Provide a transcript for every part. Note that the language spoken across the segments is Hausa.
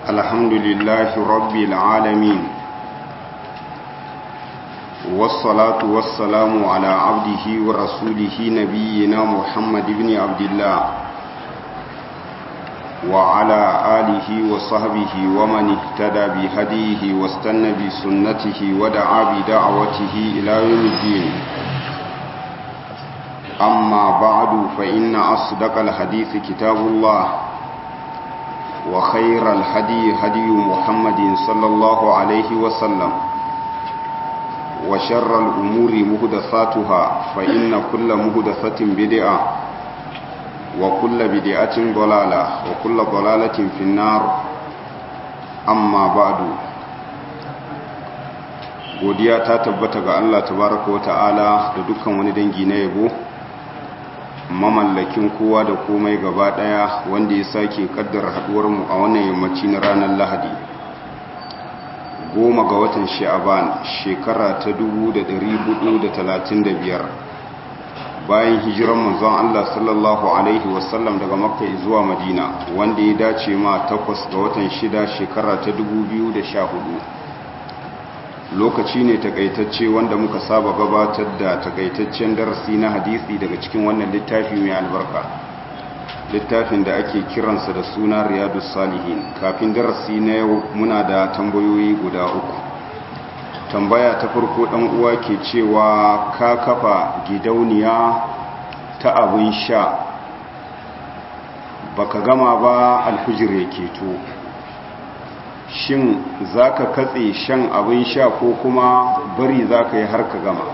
الحمد لله رب العالمين والصلاة والسلام على عبده ورسوله نبينا محمد بن عبد الله وعلى آله وصحبه ومن اهتدى بهديه واستنى بسنته ودعا بدعوته إلى يوم الدين أما بعد فإن أصدق الحديث كتاب الله وخير الهدي هدي محمد صلى الله عليه وسلم وشر الأمور مهدثاتها فإن كل مهدثة بدعة وكل بدعة ضلالة وكل ضلالة في النار أما بعد godiya ta tabbata ga Allah tabaraka wa ta'ala da dukkan wani dangi na yabo mamallakin kowa da komai gaba daya wanda ya sake kaddara haduwar mu a wannan yammaci na ranar Lahadi goma ga watan Sha'aban shekara ta 1435 bayan hijiran manzon Allah sallallahu alaihi wasallam daga Makka zuwa Madina wanda ya dace ma takwas ga watan shida shekara ta 2014 lokaci ne takaitacce wanda muka saba gabatar da takaitaccen darasi na hadisi daga cikin wannan littafi mai albarka littafin da ake kiransa da suna riyadu salihin kafin darasi na yau muna da tambayoyi guda uku tambaya ta farko dan uwa ke cewa ka kafa gidauniya ta abin sha baka gama ba alfijir ya keto shin za ka katse shan abin sha ko kuma bari za ka yi har ka gama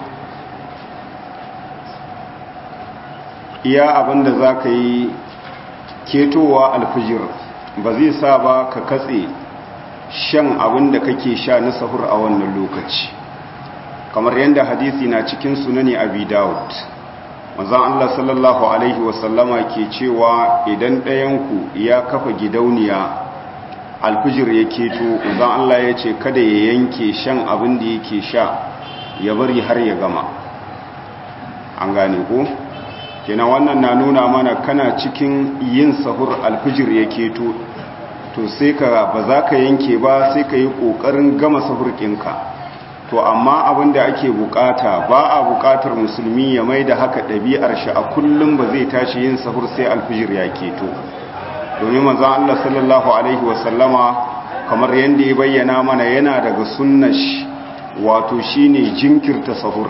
iya abin da za ka yi ketowa alfijir ba zai sa ba ka katse shan abin da kake sha na sahur a wannan lokaci kamar yadda hadisi na cikin sunani abi dawud mazan allah sallallahu alaihi wasallama ke cewa idan ɗayanku ya kafa gidauniya alfijir ya keto zan Allah ya ce kada ya yanke shan abin da yake sha ya bari har ya gama an gane ko kenan wannan na nuna mana kana cikin yin sahur alfijir ya keto to sai ka ba za ka yanke ba sai ka yi ƙoƙarin gama sahur ɗinka to amma abin da ake bukata ba a bukatar musulmi ya mai da haka ɗabi'ar shi a kullum ba zai tashi yin sahur sai alfijir ya keto domin manzan Allah sallallahu Alaihi wasallama kamar yadda ya bayyana mana yana daga sunnash wato shine jinkirta sahur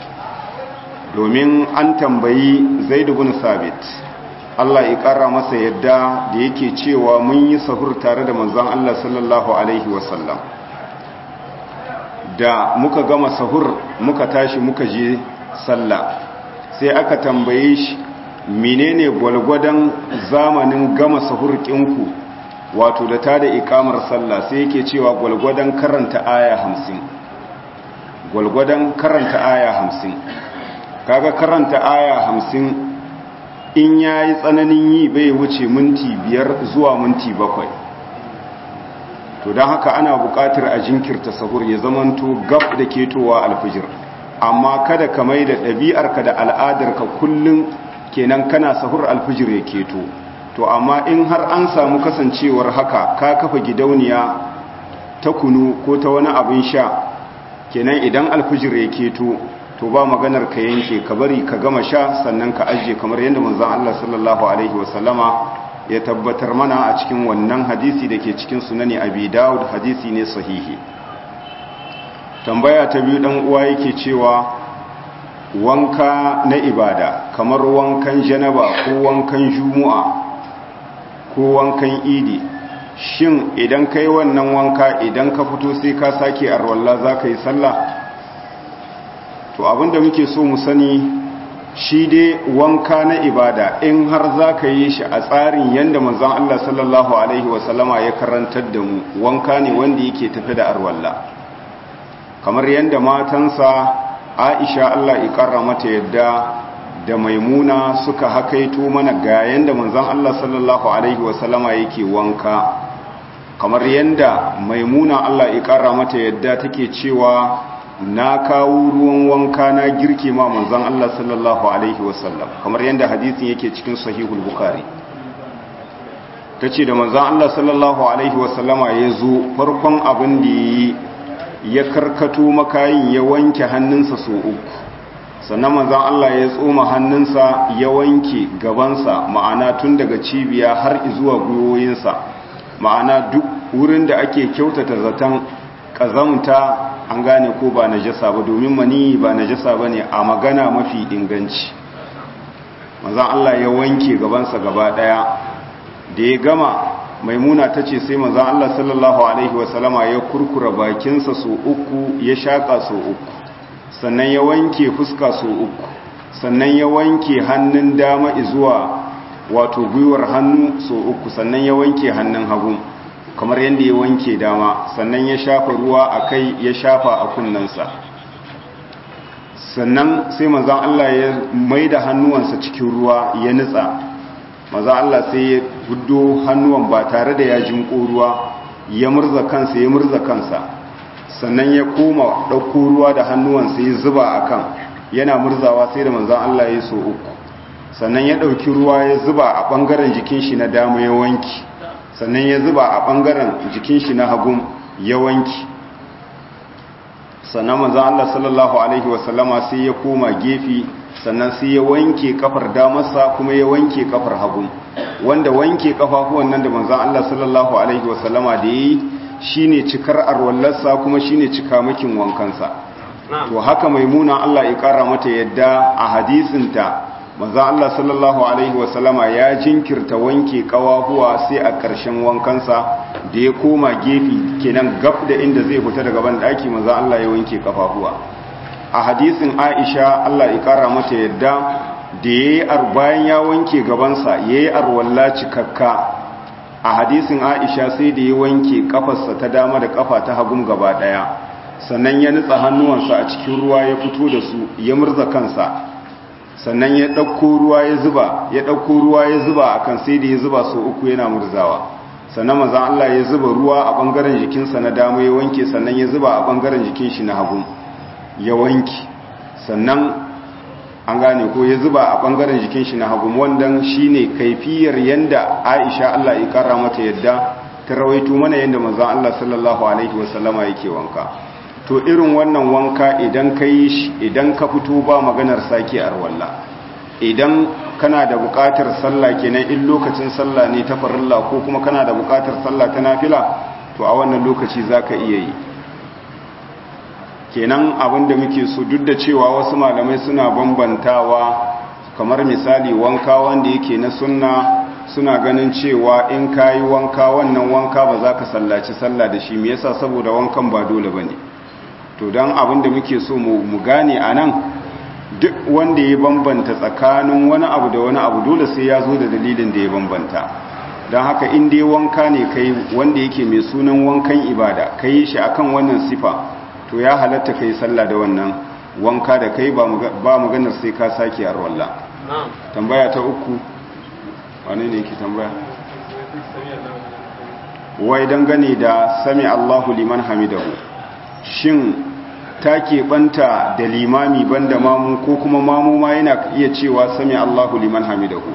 domin an tambayi zaidu bin sabit Allah ya ƙara masa yadda da yake cewa mun yi sahur tare da manzan Allah sallallahu Alaihi wasallam da muka gama sahur muka tashi muka je sallah sai aka tambaye shi menene gwalgwadon zamanin gama sahurkinku wato da ta da ikamar sallah sai yake cewa gwalgwadon karanta aya hamsin gwalgwadon karanta aya hamsin kaga karanta aya hamsin in ya yi tsananin yi bai wuce minti biyar zuwa minti bakwai to don haka ana buƙatar a jinkirta sahur ya zamanto gab da ketowa alfijir amma kada ka mai da ɗabi'arka da al'adarka kullum kenan kana sahur alfijir ya keto to amma in har an samu kasancewar haka ka kafa gidauniya ta kunu ko ta wani abin sha kenan idan alfijir ya keto to ba maganar ka yanke ka bari ka gama sha sannan ka ajiye kamar yadda manzon Allah sallallahu alaihi wasallama ya tabbatar mana a cikin wannan hadisi da ke cikin sunani abi dawud hadisi ne sahihi tambaya ta biyu dan uwa yake cewa wanka na ibada kamar wankan janaba ko wankan jumu'a ko wankan idi shin idan kai wannan wanka idan ka fito sai ka sake arwalla za ka yi sallah to abinda muke so mu sani shi dai wanka na ibada in har za ka yi shi a tsarin yadda manzon Allah sallallahu Alaihi wasallama ya karantar da mu wanka ne wanda yake tafi da arwalla kamar yadda matansa aisha Allah ikarra mata yadda da maimuna suka hakaito mana ga yanda manzon Allah sallallahu alaihi wasallama yake wanka kamar yanda maimuna Allah ikarra mata yadda take cewa na kawo ruwan wanka na girke ma manzon Allah sallallahu alaihi wasallam kamar yanda hadisin yake cikin sahihul bukhari ta ce da manzan Allah sallallahu Alaihi wasallama ya zo farkon abin da ya ya karkato makayin ya wanke hannunsa so uku sannan manzan Allah ya tsoma hannunsa ya wanke gabansa ma'ana tun daga cibiya har zuwa gwiwoyinsa ma'ana duk wurin da ake kyautata zaton ƙazamta an gane ko ba najasa ba domin mani ba najasa ba ne a magana mafi inganci manzan Allah ya wanke gabansa gaba ɗaya da ya gama maimuna ta ce sai manzan Allah sallallahu Alaihi wasallama ya kurkura bakinsa so uku ya shaƙa so uku sannan ya wanke fuska so uku sannan ya wanke hannun dama zuwa wato gwiwar hannu so uku sannan ya wanke hannun hagu kamar yadda ya wanke dama sannan ya shafa ruwa a kai ya shafa a kunnensa sannan sai manzan Allah ya mai da hannuwansa cikin ruwa ya nutsa maza Allah sai ya gudo hannuwan ba tare da ya jinko ruwa ya murza kansa ya murza kansa sannan ya koma ɗauko ruwa da hannuwansa ya zuba a kan yana murzawa sai da manzan Allah ya so uku sannan ya ɗauki ruwa ya zuba a ɓangaren jikin shi na dama ya wanki sannan ya zuba a ɓangaren jikin shi na hagun ya wanki sannan manzan Allah sallallahu alaihi wasallama sai ya koma gefe sannan sai ya wanke kafar damarsa kuma ya wanke kafar hagu wanda wanke kafafuwan nan da manzon Allah sallallahu alaihi wasallama da yi shine cikar arwallarsa kuma shine cikamakin wankansa to haka maimuna Allah ya kara mata yadda a hadisinta manzon Allah sallallahu alaihi wasallama ya jinkirta wanke kawahuwa sai a ƙarshen wankansa da ya koma gefe kenan gab da inda zai fita daga ban daki manzon Allah ya wanke kafafuwa a hadisin aisha Allah ya kara mata yadda da ya yi bayan ya wanke gabansa ya yi arwalla cikakka a hadisin aisha sai da ya wanke kafarsa ta dama da kafa ta hagun gaba daya sannan ya nutsa hannuwansa a cikin ruwa ya fito da su ya murza kansa sannan ya ɗauko ruwa ya zuba ya ɗauko ruwa ya zuba akan sai da ya zuba so uku yana murzawa sannan manzon Allah ya zuba ruwa a bangaren jikinsa na dama ya wanke sannan ya zuba a bangaren jikin shi na hagu ya wanki sannan an gane ko ya zuba a bangaren jikin shi na hagu wandan shine kaifiyar yanda Aisha Allah ya kara mata yadda ta rawaito mana yanda manzon Allah sallallahu alaihi wasallama yake wanka to irin wannan wanka idan ka yi shi idan ka fito ba maganar sake arwalla idan kana da buƙatar sallah kenan in lokacin sallah ne ta farilla ko kuma kana da buƙatar sallah ta nafila to a wannan lokaci zaka iya yi kenan abinda muke so duk da cewa wasu malamai suna bambantawa kamar misali wanka wanda yake na sunna suna ganin cewa in kayi wanka wannan wanka ba za ka sallaci sallah da shi me yasa saboda wankan ba dole bane to dan abinda muke so mu gane anan duk wanda ya bambanta tsakanin wani abu da wani abu dole sai ya zo da dalilin da ya bambanta don haka in dai wanka ne kai wanda yake mai sunan wankan ibada kai shi akan wannan sifa to ya halatta kai sallah da wannan wanka da kai ba maganar sai ka sake arwalla tambaya ta uku wane ne yake tambaya wai dangane da sami Allahu liman hamidahu shin ta keɓanta da limami banda mamu ko kuma mamu ma yana iya cewa sami Allahu liman hamidahu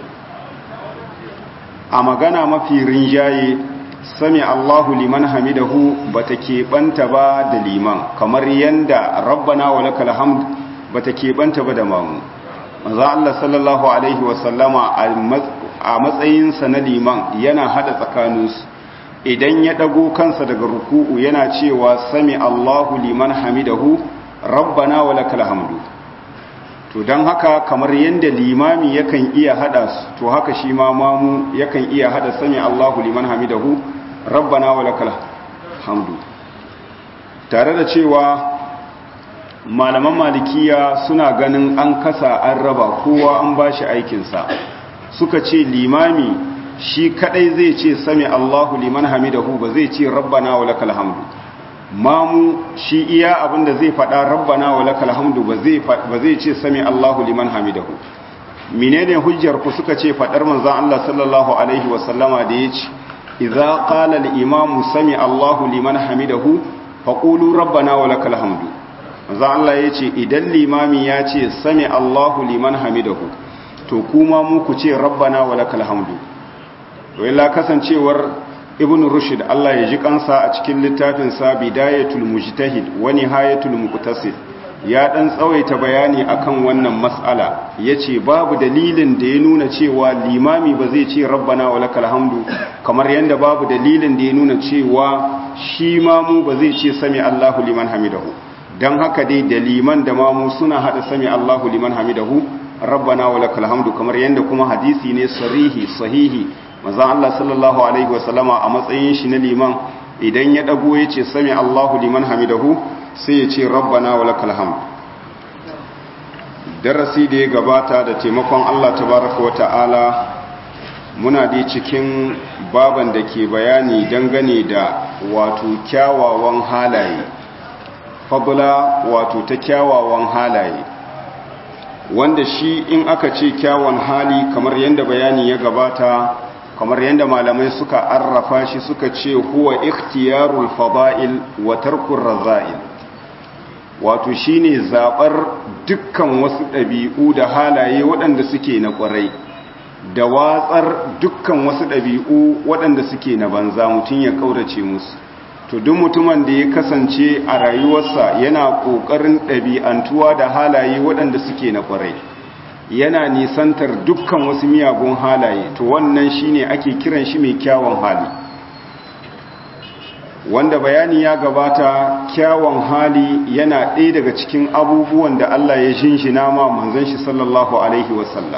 a magana mafi rinjaye sami Allahu liman hamidahu bata keɓanta ba da liman kamar yanda rabbana wa lakal hamd bata keɓanta ba da mamu manzo Allah sallallahu alaihi wasallama a matsayinsa na liman yana hada tsakaninsu idan ya dago kansa daga ruku'u yana cewa sami Allahu liman hamidahu rabbana wa lakal hamdu to dan haka kamar yanda limami yakan iya hada su to haka shi ma mamu yakan iya hada sami Allahu liman hamidahu rabbana wa lakal hamdu tare da cewa malaman malikiya suna ganin an kasa an raba kowa an bashi aikinsa suka ce limami shi kadai zai ce sami Allahu liman hamidahu ba zai ce rabbana wa lakal hamdu mamu shi iya abinda zai fada rabbana wa lakal hamdu ba zai ba zai ce sami Allahu liman hamidahu menene hujjar ku suka ce fadar manzon Allah sallallahu alaihi wa sallama da yace idza qala al imamu sami Allahu liman hamidahu faqulu rabbana wa lakal hamdu manzon Allah yace idan limami ya ce sami Allahu liman hamidahu to kuma mu ku ce rabbana wa lakal hamdu to illa kasancewar ibn rushd Allah ya ji kansa a cikin littafin sa bidayatul mujtahid wa nihayatul muqtasid ya dan tsawaita bayani akan wannan mas'ala yace babu dalilin da ya nuna cewa limami ba zai ce rabbana walakal hamdu kamar yanda babu dalilin da ya nuna cewa shi mamu ba zai ce sami Allahu liman hamidahu dan haka dai da liman da mamu suna hada sami Allahu liman hamidahu rabbana walakal hamdu kamar yanda kuma hadisi ne sarihi sahihi manzon Allah sallallahu alaihi wasallama a matsayin shi na liman idan ya dago yace sami Allahu liman hamidahu sai ya ce rabbana walakal hamd darasi da ya gabata da taimakon Allah tabaraka wata'ala muna dai cikin baban da ke bayani dangane da wato kyawawan halaye fadula wato ta kyawawan halaye wanda shi in aka ce kyawun hali kamar yadda bayani ya gabata kamar yadda malamai suka arrafa shi suka ce huwa ikhtiyarul fada'il wa tarkur raza'il wato shine zabar dukkan wasu ɗabi'u da halaye waɗanda suke na ƙwarai da watsar dukkan wasu ɗabi'u waɗanda suke na banza mutum ya ƙaurace musu to duk mutumin da ya kasance a rayuwarsa yana ƙoƙarin ɗabi'antuwa da halaye waɗanda suke na ƙwarai yana nisantar dukkan wasu miyagun halaye to wannan shine ake kiran shi mai kyawun hali wanda bayani ya gabata kyawun hali yana ɗaya daga cikin abubuwan da Allah ya shinshina ma manzon shi sallallahu alaihi wasallam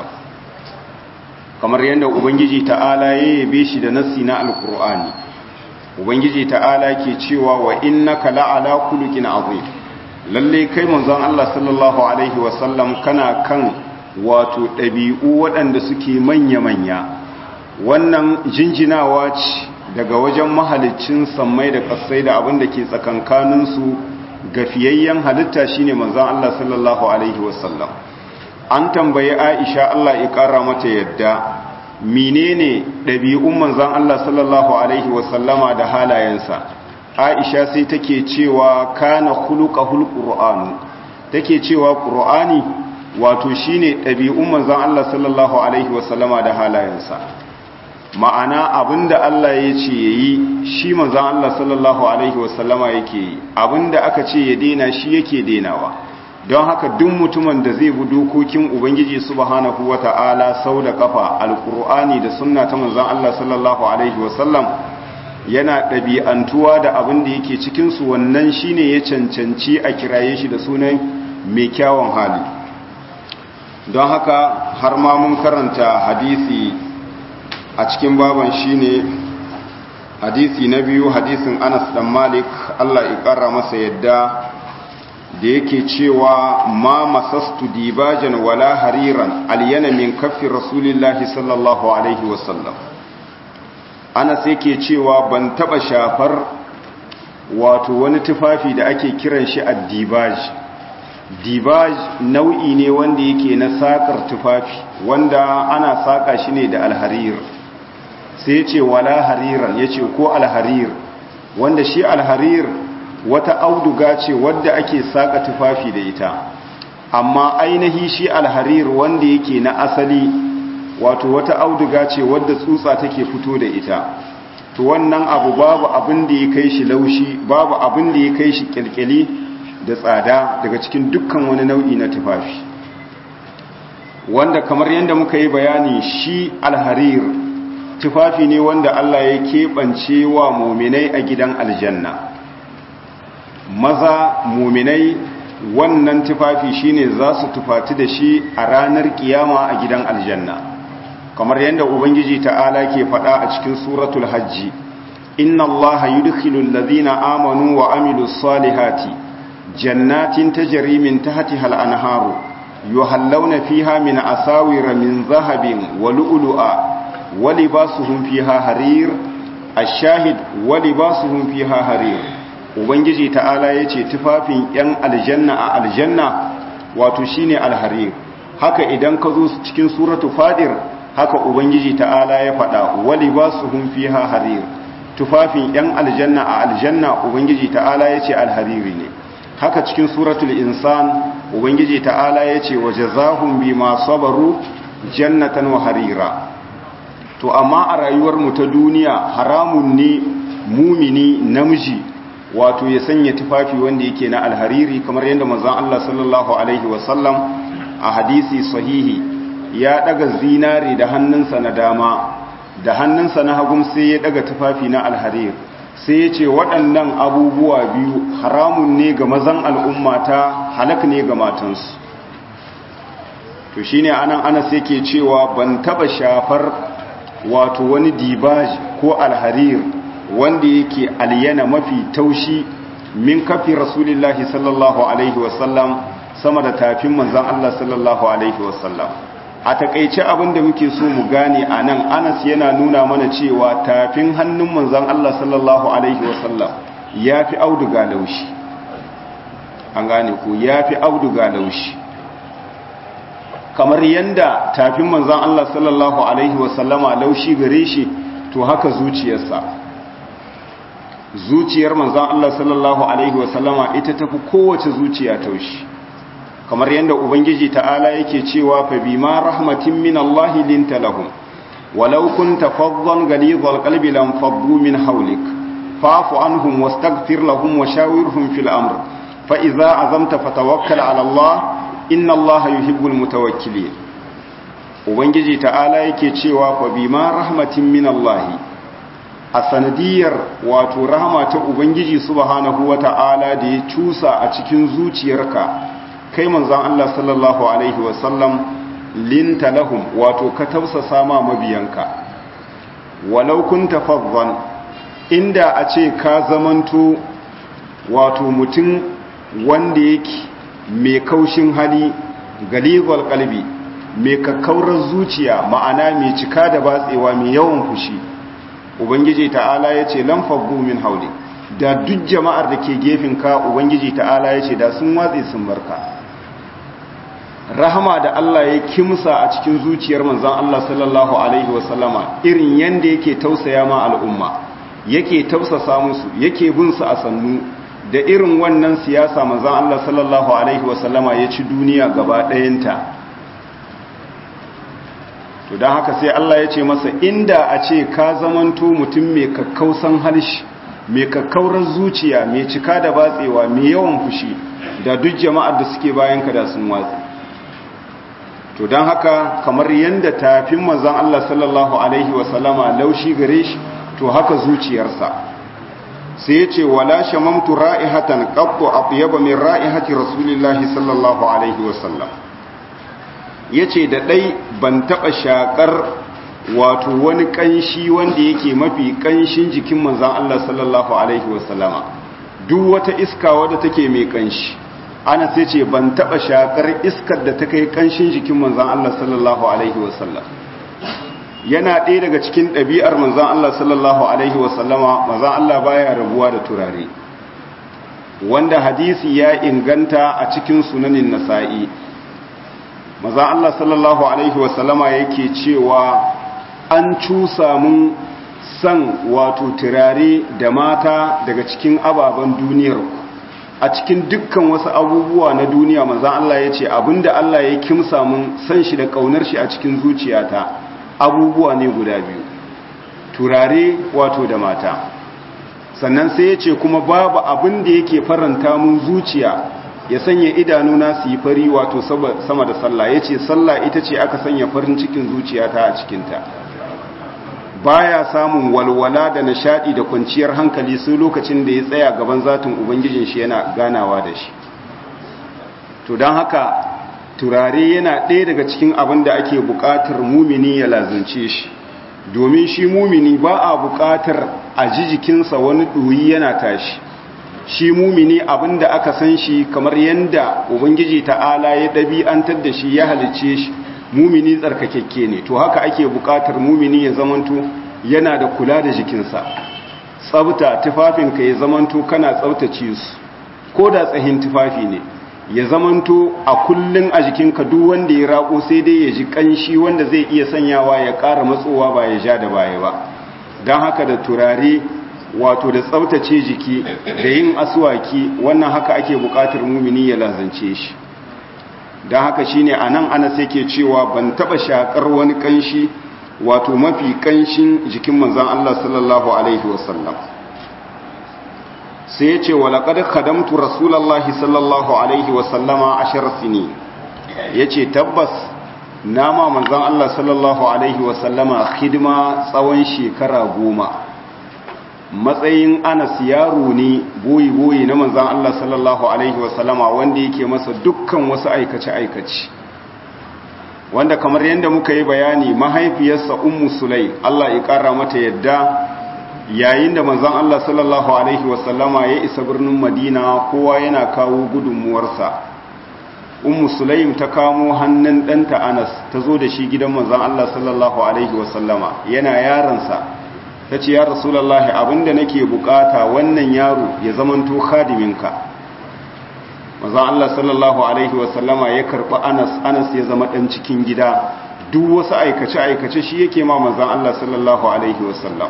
kamar yadda ubangiji ta'ala ya yabe shi da nassi na alkur'ani ubangiji ta'ala ke cewa wa innaka la'ala khuluqin azim lalle kai manzon Allah sallallahu alaihi wasallam kana kan wato ɗabi'u waɗanda suke manya-manya wannan jinjinawa ce daga wajen mahalicin sammai da ƙasai da abin da ke tsakankaninsu gafiyayyen halitta shine manzon Allah sallallahu alaihi wasallam an tambayi Aisha Allah ya ƙara mata yadda menene ɗabi'un manzon Allah sallallahu alaihi wasallama da halayensa Aisha sai take cewa kana khuluqahul qur'anu take cewa qur'ani wato shine ɗabi'un manzon Allah sallallahu alaihi wasallama da halayensa ma'ana abinda Allah ya ce yayi shi manzon Allah sallallahu alaihi wasallama yake yi abinda aka ce ya dena shi yake denawa don haka duk mutumin da zai bi dokokin ubangiji subhanahu wata'ala sau da kafa alqur'ani da sunna ta manzon Allah sallallahu alaihi wasallam yana ɗabi'antuwa da abin da yake cikin su wannan shine ya cancanci a kiraye shi da sunan mai kyawun hali don haka har ma mun karanta hadisi a cikin baban shine hadisi na biyu hadisin Anas dan Malik Allah ya kara masa yadda da yake cewa ma masastu dibajan wala hariran alyana min kaffi rasulillahi sallallahu alaihi wasallam Anas yake cewa ban taba shafar wato wani tufafi da ake kiran shi addibaj dibaj nau'i ne wanda yake na sakar tufafi wanda ana saka shi ne da alharir sai ce wala hariran yace ko alharir wanda shi alharir wata auduga ce wadda ake saka tufafi da ita amma ainihi shi alharir wanda yake na asali wato wata auduga ce wadda tsutsa take fito da ita to wannan abu babu abin da ya kai shi laushi babu abin da ya kai shi kyalkyali da tsada daga cikin dukkan wani nau'i na tufafi wanda kamar yadda muka yi bayani shi alharir tufafi ne wanda Allah ya keɓance wa muminai a gidan aljanna maza muminai wannan tufafi shine za su tufati da shi a ranar kiyama a gidan aljanna kamar yadda ubangiji ta'ala ke faɗa a cikin suratul hajji inna allaha yudkhilu alladhina amanu wa amilus salihati jannatin tajri min tahtiha al-anharu yuhallawna fiha min asawira min dhahabin wa lu'lu'a wa libasuhum fiha harir ash-shahid wa libasuhum fiha harir ubangiji ta'ala ya ce tufafin 'yan aljanna a aljanna wato shine alharir haka idan ka zo cikin suratu fadir haka ubangiji ta'ala ya faɗa wali ba su fiha harir tufafin 'yan aljanna a aljanna ubangiji ta'ala ya ce alhariri ne haka cikin suratul insan ubangiji ta'ala ya ce wa jazahum bima sabaru jannatan wa harira to amma a rayuwar mu ta duniya haramun ne mumini namiji wato ya sanya tufafi wanda yake na alhariri kamar yadda manzon Allah sallallahu alaihi wasallam a hadisi sahihi ya daga zinare da hannunsa na dama da hannunsa na hagun sai ya daga tufafi na alharir sai ya ce waɗannan abubuwa biyu haramun ne ga mazan al'ummata halak ne ga matansu to shine anan anas yake cewa ban taba shafar wato wani dibaj ko alharir wanda yake alyana mafi taushi min kafi rasulillahi sallallahu alaihi wasallam sama da tafin manzan Allah sallallahu alaihi wasallam a takaice abin da muke so mu gane a nan anas yana nuna mana cewa tafin hannun manzan Allah sallallahu alaihi wasallam ya fi auduga laushi an gane ku ya fi auduga laushi kamar yanda tafin manzan Allah sallallahu alaihi wasallama laushi gare shi to haka zuciyarsa zuciyar manzan Allah sallallahu Alaihi wasallama ita tafi kowace zuciya taushi kamar yadda ubangiji ta'ala yake cewa fa bima rahmatin min Allah linta lahum walau kunta faddan ghalidhal qalbi lam faddu min hawlik fa'fu anhum wastaghfir lahum wa shawirhum fil amr fa idza azamta fatawakkal 'ala Allah inna Allah yuhibbul mutawakkilin ubangiji ta'ala yake cewa fa bima rahmatin min Allah a sanadiyar wato rahama ta ubangiji subhanahu wata'ala da ya cusa a cikin zuciyarka kai manzon Allah sallallahu alaihi wasallam linta lahum wato ka tausasa ma mabiyanka walau kunta faddan inda a ce ka zamanto wato mutum wanda yake mai kaushin hali galizal kalbi mai kakkaurar zuciya ma'ana mai cika da batsewa mai yawan fushi ubangiji ta'ala ya ce lamfaggu min hauli da duk jama'ar da ke ka ubangiji ta'ala ya ce da sun watse sun barka rahama da Allah ya kimsa a cikin zuciyar manzan Allah sallallahu alaihi wasallama irin yanda yake tausaya ma al'umma yake tausasa musu yake bin su a sannu da irin wannan siyasa manzan Allah sallallahu alaihi wasallama ya ci duniya gaba ɗayanta to don haka sai Allah ya ce masa inda a ce ka zamanto mutum mai kakkausan halshi mai kakkaurar zuciya mai cika da batsewa mai yawan fushi da duk jama'ar da suke bayan ka da sun watsi to don haka kamar yadda tafin mazan Allah sallallahu alaihi wasallama laushi gare shi to haka zuciyarsa sai ya ce wala shamamtu ra'ihatan qattu atyaba min ra'ihati rasulillahi sallallahu alaihi wasallam ya ce da ɗai ban taɓa shaƙar wato wani ƙanshi wanda yake mafi ƙanshin jikin manzan Allah sallallahu Alaihi wasallama duk wata iska wadda take mai ƙanshi ana sai ce ban taɓa shaƙar iskar da ta kai ƙanshin jikin manzan Allah sallallahu Alaihi wasallam yana ɗaya daga cikin ɗabi'ar manzan Allah sallallahu Alaihi wasallama manzan Allah baya rabuwa da turare wanda hadisi ya inganta a cikin sunanin nasa'i maza Allah sallallahu Alaihi wasallama yake cewa an cusa mun san wato turare da mata daga cikin ababen duniyar a cikin dukkan wasu abubuwa na duniya maza Allah ya ce abinda Allah ya kimsa mun san shi da kaunar shi a cikin zuciyata abubuwa ne guda biyu turare wato da mata sannan sai ya ce kuma babu abin da yake faranta mun zuciya ya sanya idanuna su yi fari wato sama da sallah ya ce sallah ita ce aka sanya farin cikin zuciyata a cikinta baya samun walwala da nishadi da kwanciyar hankali sai lokacin da ya tsaya gaban zatin ubangijin shi yana ganawa da shi to don haka turare yana ɗaya daga cikin abin da ake buƙatar mumini ya lazance shi domin shi mumini ba a buƙatar a ji jikinsa wani ɗoyi yana tashi shi mumini abinda aka san shi kamar yanda ubangiji ta'ala ya ɗabi'antar da shi ya halice shi mumini tsarkakekke ne to haka ake buƙatar mumini ya zamanto yana da kula da jikinsa tsabta tufafinka ya zamanto kana tsabtace su ko da tsahin tufafi ne ya zamanto a kullun a jikinka duk wanda ya rako sai dai ya ji kanshi wanda zai iya sanyawa ya ƙara matsowa ba ya ja da baya ba don haka da turare wato da tsabtace jiki da yin aswaki wannan haka ake bukatar mumini ya lazance shi don haka shine anan ana sai ke cewa ban taba shakar wani kanshi wato mafi kanshin jikin manzan Allah sallallahu alaihi wasallam sai ya ce walaƙar kadamtu rasulallah sallallahu alaihi wasallama ashir sini ya ce tabbas nama manzan Allah sallallahu alaihi wasallama hidima tsawon shekara goma matsayin anas yaro ne boyi-boyi na manzan Allah sallallahu alaihi wasallama wanda yake masa dukkan wasu aikace-aikace wanda kamar yadda muka yi bayani mahaifiyarsa ummu sulai Allah ya kara mata yadda yayin da manzon Allah sallallahu alaihi wasallama ya isa birnin Madina kowa yana kawo gudunmuwarsa ummu sulaim ta kamo hannun ɗanta Anas ta zo da shi gidan manzon Allah sallallahu alaihi wasallama yana yaransa ta ce ya rasulullahi abinda nake bukata wannan yaro ya zamanto khadiminka manzon Allah sallallahu alaihi wasallama ya karɓi Anas Anas ya zama ɗan cikin gida duk wasu aikace-aikace shi yake ma manzon Allah sallallahu alaihi wasallam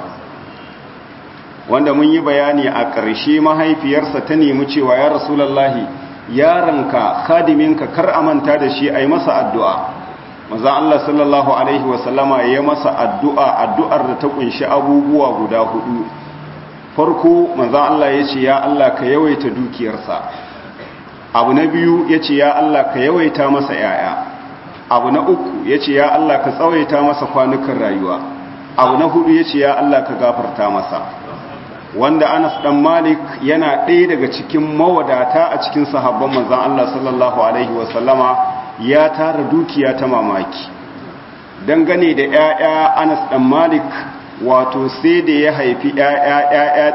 wanda mun yi bayani a ƙarshe mahaifiyarsa ta nemi cewa ya rasulallahi yaranka khadiminka kar a manta da shi a yi masa addu'a maza Allah sallallahu Alaihi wasallama ya masa addu'a addu'ar da ta kunshi abubuwa guda hudu farko maza Allah ya ce ya Allah ka yawaita dukiyarsa abu na biyu ya ce ya Allah ka yawaita masa ‘ya'ya abu na uku ya ce ya Allah ka tsawaita masa kwanukan rayuwa abu na hudu ya ce ya Allah ka gafarta masa wanda Anas dan Malik yana ɗaya daga cikin mawadata a cikin sahabban manzon Allah sallallahu alaihi wasallama ya tara dukiya ta mamaki dangane da ƴaƴa Anas dan Malik wato sai da ya haifi ƴaƴa ƴaƴa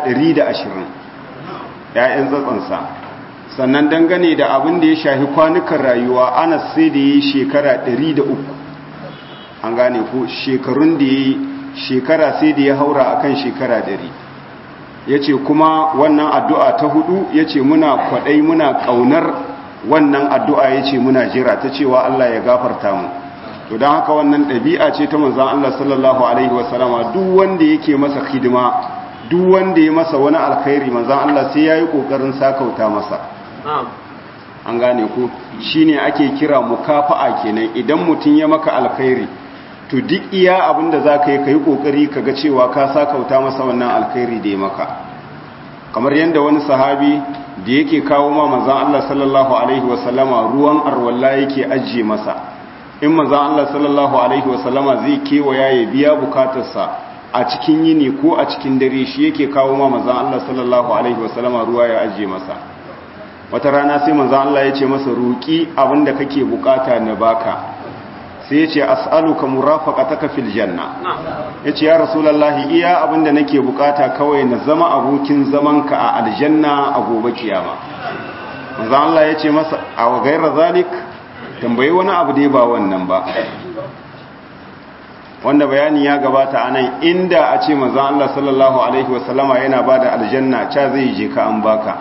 120 ƴaƴan tsatsansa sannan dangane da abin da ya shafi kwanukan rayuwa Anas sai da yi shekara 103 an gane ko shekarun da yi shekara sai da ya haura akan shekara 100 ya ce kuma wannan addu'a ta hudu ya ce muna kwaɗai muna ƙaunar wannan addu'a ya ce muna jira ta cewa Allah ya gafarta mu to don haka wannan ɗabi'a ce ta manzan Allah sallallahu Alaihi wasallama duk wanda yake masa hidima duk wanda ya masa wani alkhairi manzan Allah sai ya yi ƙoƙarin sakauta masa an gane ku shi ne ake kira mukafa'a kenan idan mutum ya maka alkhairi to duk iya abinda za ka yi ka yi ƙoƙari ka ga cewa ka sakauta masa wannan alkhairi da ya maka kamar yadda wani sahabi da yake kawo ma manzan Allah sallallahu Alaihi wasallama ruwan arwalla yake ajiye masa in manzan Allah sallallahu Alaihi wasallama zai kewaya ya biya bukatarsa a cikin yini ko a cikin dare shi yake kawo ma manzan Allah sallallahu Alaihi wasallama ruwa ya ajiye masa wata rana sai manzan Allah ya ce masa roƙi abinda kake bukata na baka sai ya ce as'aluka murafaqataka fil janna yace ya rasulullahi iya abinda nake bukata kawai na zama abokin zamanka a aljanna a gobe kiyama manzo Allah yace masa a gairar zalik tambayi wani abu da ba wannan ba wanda bayani ya gabata anan inda a ce manzo Allah sallallahu alaihi wasallama yana bada aljanna cha zai je ka an baka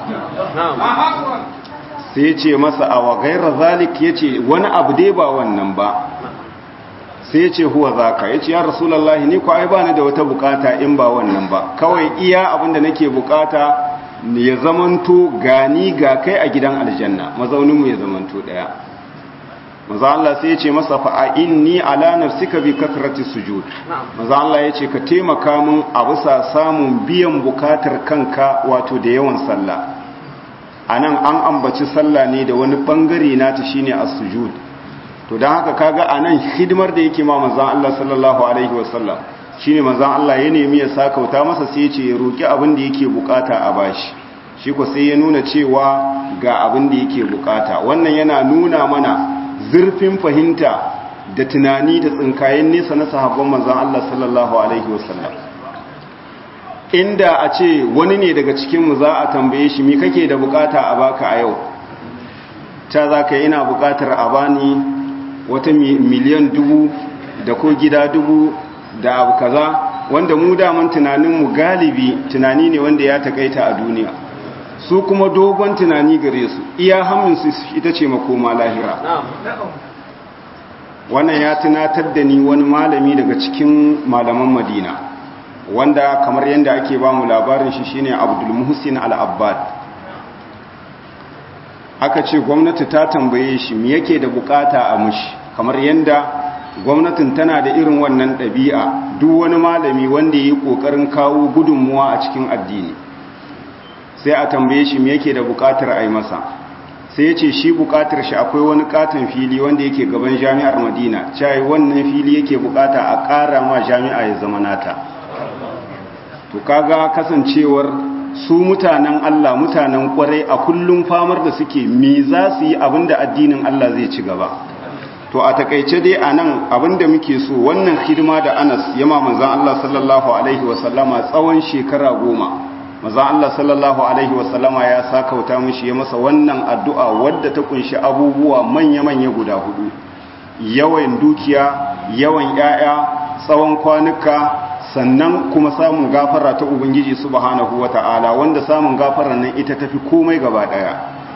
sai yace masa a gairar zalik yace wani abu da ba wannan ba sai ya ce huwa zaka ya ce ya rasulallah ni ko ai ba ni da wata bukata in ba wannan ba kawai iya abinda nake bukata ya zamanto gani ga kai a gidan aljanna mazauninmu ya zamanto daya maza Allah sai ya ce masa fa inni ala nafsika bi kasrati sujud maza Allah ya ce ka taimaka min a bisa samun biyan bukatar kanka wato da yawan sallah anan an ambaci sallah ne da wani bangare nata shine as-sujud to don haka kaga a nan hidimar da yake ma manzan Allah sallallahu Alaihi wasallam shi ne manzan Allah ya nemi ya sakauta masa sai ce ya roƙi abin da yake bukata a bashi shi ko sai ya nuna cewa ga abin da yake bukata wannan yana nuna mana zurfin fahimta da tunani da tsinkayen nesa na sahabban manzan Allah sallallahu Alaihi wasallam inda a ce wani ne daga cikinmu za a tambaye shi mi kake da bukata a baka a yau ta za ka ina bukatar a bani wata miliyan dubu da ko gida dubu da abu kaza wanda mu daman tunaninmu galibi tunani ne wanda ya takaita a duniya su kuma dogon tunani gare su iya haminsu ita ce makoma lahira wannan ya tunatar da ni wani malami daga cikin malaman madina wanda kamar yadda ake ba mu labarin shi shine abdul muhsin al-abbad aka ce gwamnati ta tambaye shi me yake da bukata a mushi kamar yadda gwamnatin tana da irin wannan ɗabi'a duk wani malami wanda ya yi ƙoƙarin kawo gudunmuwa a cikin addini sai a tambaye shi me yake da buƙatar a yi masa sai ya ce shi buƙatar shi akwai wani katon fili wanda yake gaban jami'ar madina cewa wannan fili yake buƙata a ƙara ma jami'a ya zama nata to kaga kasancewar su mutanen Allah mutanen kwarai a kullum famar da suke me za su yi abinda addinin Allah zai ci gaba to a takaice dai a nan abinda muke so wannan hidima da anas yama manzan Allah sallallahu alaihi wasallama tsawon shekara goma manzan Allah sallallahu alaihi wasallama ya sakauta mishi ya masa wannan addu'a wadda ta kunshi abubuwa manya-manya guda hudu yawan dukiya yawan 'ya'ya tsawon kwanuka sannan kuma samun gafara ta ubangiji subhanahu wata'ala wanda samun gafara nan ita tafi komai gaba daya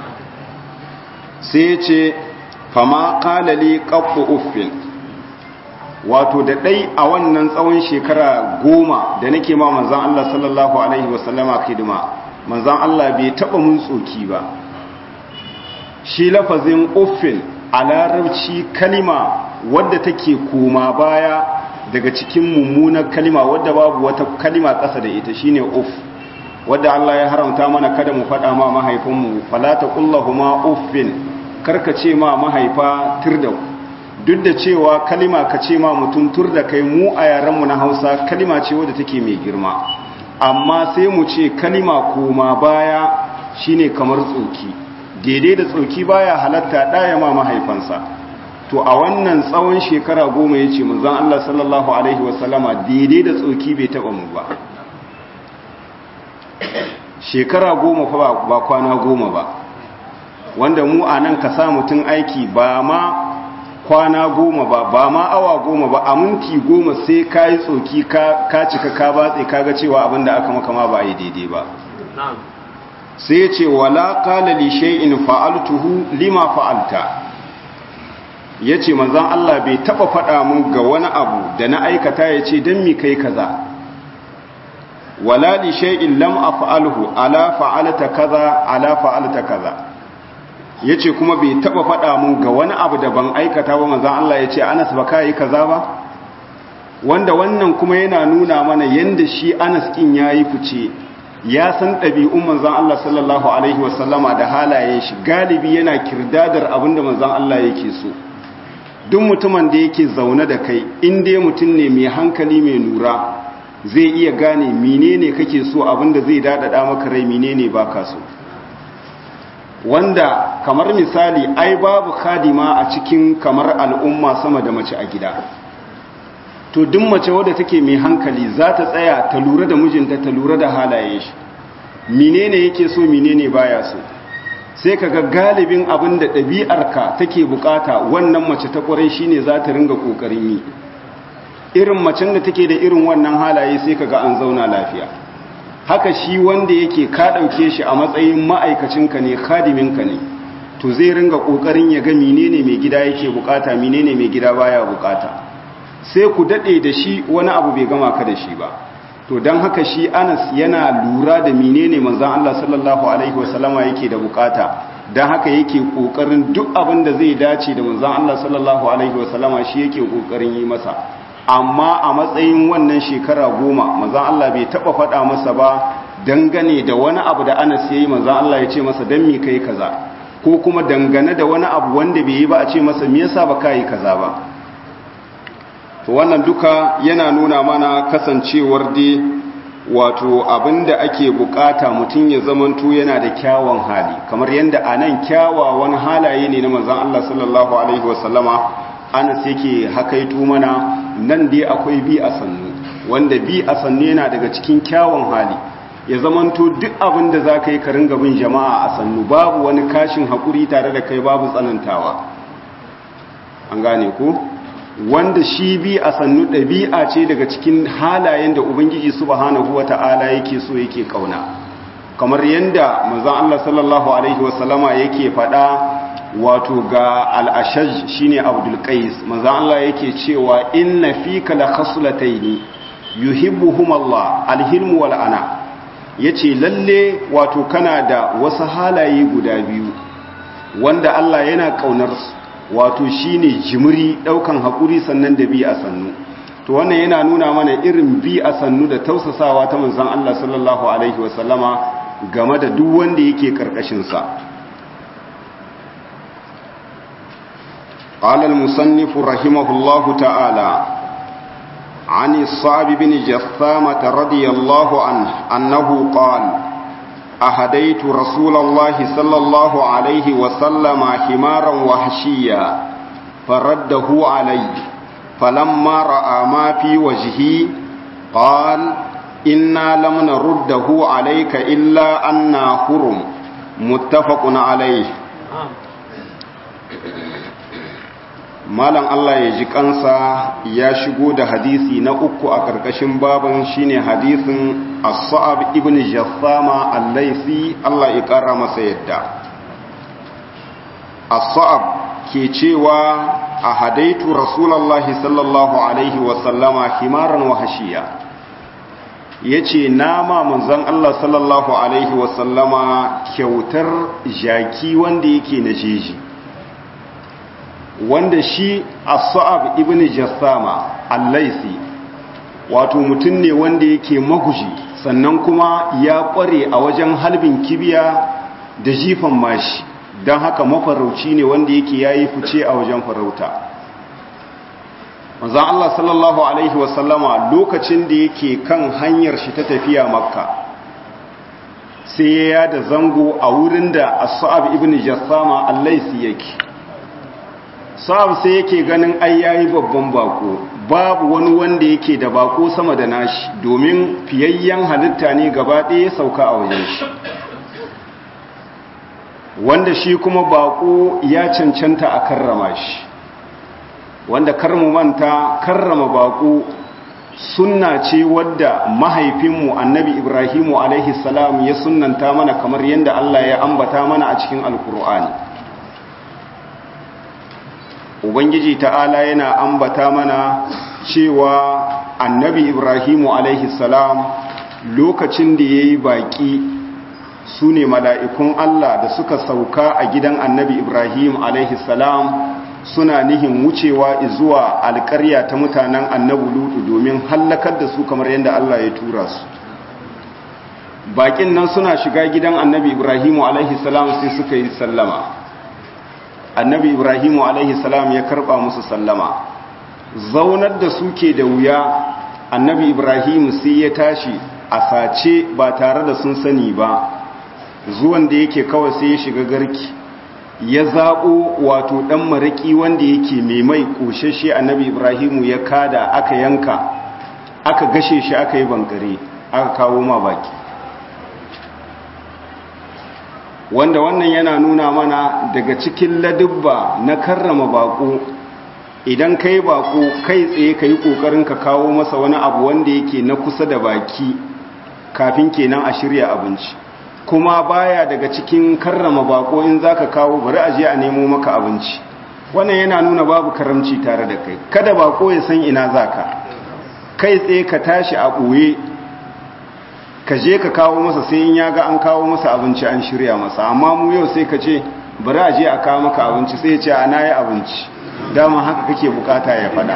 sai ce fama kalali ƙaɓɓu uffin wato da ɗai a wannan tsawon shekara goma da nake ma manzan Allah sallallahu Alaihi wasallama hidima manzan Allah bai taɓa mun tsoki ba shi lafazin uffin a larabci kalima wadda take koma baya daga cikin mummunar kalima wadda babu wata kalima ƙasa da ita shine uff wadda Allah ya haramta mana kada mu faɗa ma mahaifinmu falata kullahuma uffin karka ce ma mahaifa tur da duk da cewa kalima ka ce ma mutum tur da kai mu a yarenmu na hausa kalima ce wadda take mai girma amma sai mu ce kalima koma baya shine kamar tsoki daidai da tsoki baya halatta ɗaya ma mahaifansa to a wannan tsawon shekara goma ya ce manzan Allah sallallahu Alaihi wasallama daidai da tsoki bai taɓa mu ba shekara goma fa ba kwana goma ba wanda mu a nan ka sa mutum aiki ba ma kwana goma ba ba ma awa goma ba a minti goma sai ka yi tsoki ka cika ka batse ka ga cewa abinda aka maka ma ba a yi daidai ba sai ya ce wala kala li shay'in fa'altuhu lima fa'alta yace manzon Allah bai taba faɗa mun ga wani abu da na aikata yace dan mi kai kaza wala li shay'in lam af'alhu ala fa'alta kaza ala fa'alta kaza yace kuma bai taba faɗa mun ga wani abu da ban aikata ba manzon Allah yace Anas ba kai kaza ba wanda wannan kuma yana nuna mana yanda shi Anas kin yayi fice ya san ɗabi'un manzon Allah sallallahu alaihi wasallama da halayen shi galibi yana kirdadar abinda manzon Allah yake so duk mutumin da yake zaune da kai in dai mutum ne mai hankali mai nura zai iya gane menene kake so abinda zai dadada maka rai menene baka so wanda kamar misali ai babu khadima a cikin kamar al'umma sama da mace a gida to duk mace wadda take mai hankali za ta tsaya ta lura da mijinta ta lura da halaye shi menene yake so menene baya so sai kaga galibin abin da ɗabi'arka take bukata wannan mace ta ƙwarai shine za ta ringa ƙoƙarin yi irin macen da take da irin wannan halaye sai kaga an zauna lafiya haka shi wanda yake ka ɗauke shi a matsayin ma'aikacinka ne khadiminka ne to zai ringa ƙoƙarin ya ga menene mai gida yake bukata menene mai gida baya bukata sai ku daɗe da shi wani abu bai gama ka da shi ba to don haka shi anas yana lura da menene manzan Allah sallallahu alaihi wasallama yake da bukata don haka yake kokarin duk abin da zai dace da manzan Allah sallallahu alaihi wasallama shi yake kokarin yi masa amma a matsayin wannan shekara goma manzan Allah bai taba faɗa masa ba dangane da wani abu da anas ya yi manzan Allah ya ce masa don mi kai kaza ko kuma dangane da wani abu wanda bai yi ba a ce masa me yasa ba ka yi kaza ba to wannan duka yana nuna mana kasancewar dai wato abinda ake bukata mutum ya zamanto yana da kyawun hali kamar yadda a nan kyawawan halaye ne na manzan Allah sallallahu Alaihi wasallama anas yake hakaito mana nan dai akwai bi a sannu wanda bi a sannu yana daga cikin kyawun hali ya zamanto duk abin da za ka yi karin gabin jama'a a sannu babu wani kashin haƙuri tare da kai babu tsanantawa an gane ko? wanda shi bi a sannu ɗabi'a ce daga cikin halayen da ubangiji subhanahu wata'ala yake so yake kauna kamar yadda manzon Allah sallallahu alaihi wasallama yake faɗa wato ga al-ashaj shine abdul qais manzon Allah yake cewa inna fika la khaslataini yuhibbuhum Allah al-hilm wal ana yace lalle wato kana da wasu halaye guda biyu wanda Allah yana kaunar su wato shine jimiri daukan hakuri sannan da bi a sannu to wannan yana nuna mana irin bi a sannu da tausasawa ta manzon Allah sallallahu alaihi wasallama game da duk wanda yake karkashin sa قال المصنف رحمه الله تعالى عن الصعب بن جثامة رضي الله عنه أنه قال أهديت رسول الله صلى الله عليه وسلم حمارا وحشيا فرده علي فلما رأى ما في وجهي قال إنا لم نرده عليك إلا أنا حرم متفق عليه malam Allah ya ji kansa ya shigo da hadisi na uku a ƙarƙashin baban shine hadisin as-sa'ab ibn jassama al-laisi Allah ya ƙara masa yadda as-sa'ab ke cewa a hadaitu rasulullahi sallallahu alaihi wa sallama himaran wa hashiya yace nama manzon Allah sallallahu alaihi wa sallama kyautar jaki wanda yake na jeji wanda shi as-sa'ab ibn jassama al-laisi wato mutum ne wanda yake maguji sannan kuma ya kware a wajen halbin kibiya da jifan mashi don haka mafarauci ne wanda yake yayi fice a wajen farauta manzon Allah sallallahu alaihi wasallama lokacin da yake kan hanyar shi ta tafiya makka sai ya da zango a wurin da as-sa'ab ibn jassama al-laisi yake sa'ab sai yake ganin ai yayi babban bako babu wani wanda yake da bako sama da nashi domin fiyayyen halitta ne gaba ɗaya sauka a wajen shi wanda shi kuma bako ya cancanta a karrama shi wanda karmu manta karrama bako sunna ce wadda mahaifinmu annabi ibrahimu alaihi salam ya sunnanta mana kamar yadda Allah ya ambata mana a cikin alkur'ani ubangiji ta'ala yana ambata mana cewa annabi ibrahimu alaihi salam lokacin da ya yi baƙi su ne mala'ikun Allah da suka sauka a gidan annabi ibrahim alaihi salam suna nihin wucewa zuwa alƙarya ta mutanen annabi lutu domin hallakar da su kamar yadda Allah ya tura su baƙin nan suna shiga gidan annabi ibrahimu alaihi salam sai suka yi sallama annabi ibrahimu alaihi salam ya karba musu sallama zaunar da suke da wuya annabi ibrahimu sai ya tashi a sace ba tare da sun sani ba zuwan da yake kawai sai ya shiga garki ya zaɓo wato ɗan maraƙi wanda yake mai mai ƙoshashe annabi ibrahimu ya kada aka yanka aka gashe shi aka yi bankare aka kawo ma baki wanda wannan yana nuna mana daga cikin ladubba na karrama bako idan kai bako kai tsaye ka yi ƙoƙarin ka kawo masa wani abu wanda yake na kusa da baki kafin kenan a shirya abinci kuma baya daga cikin karrama bako in za ka kawo bari a je a nemo maka abinci wannan yana nuna babu karamci tare da kai kada bako ya san ina za ka kai tsaye ka tashi a ɓoye ka je ka kawo masa sai in ya ga an kawo masa abinci an shirya masa amma mu yau sai ka ce bari a je a kawo maka abinci sai ya ce ana yi abinci dama haka kake bukata ya fada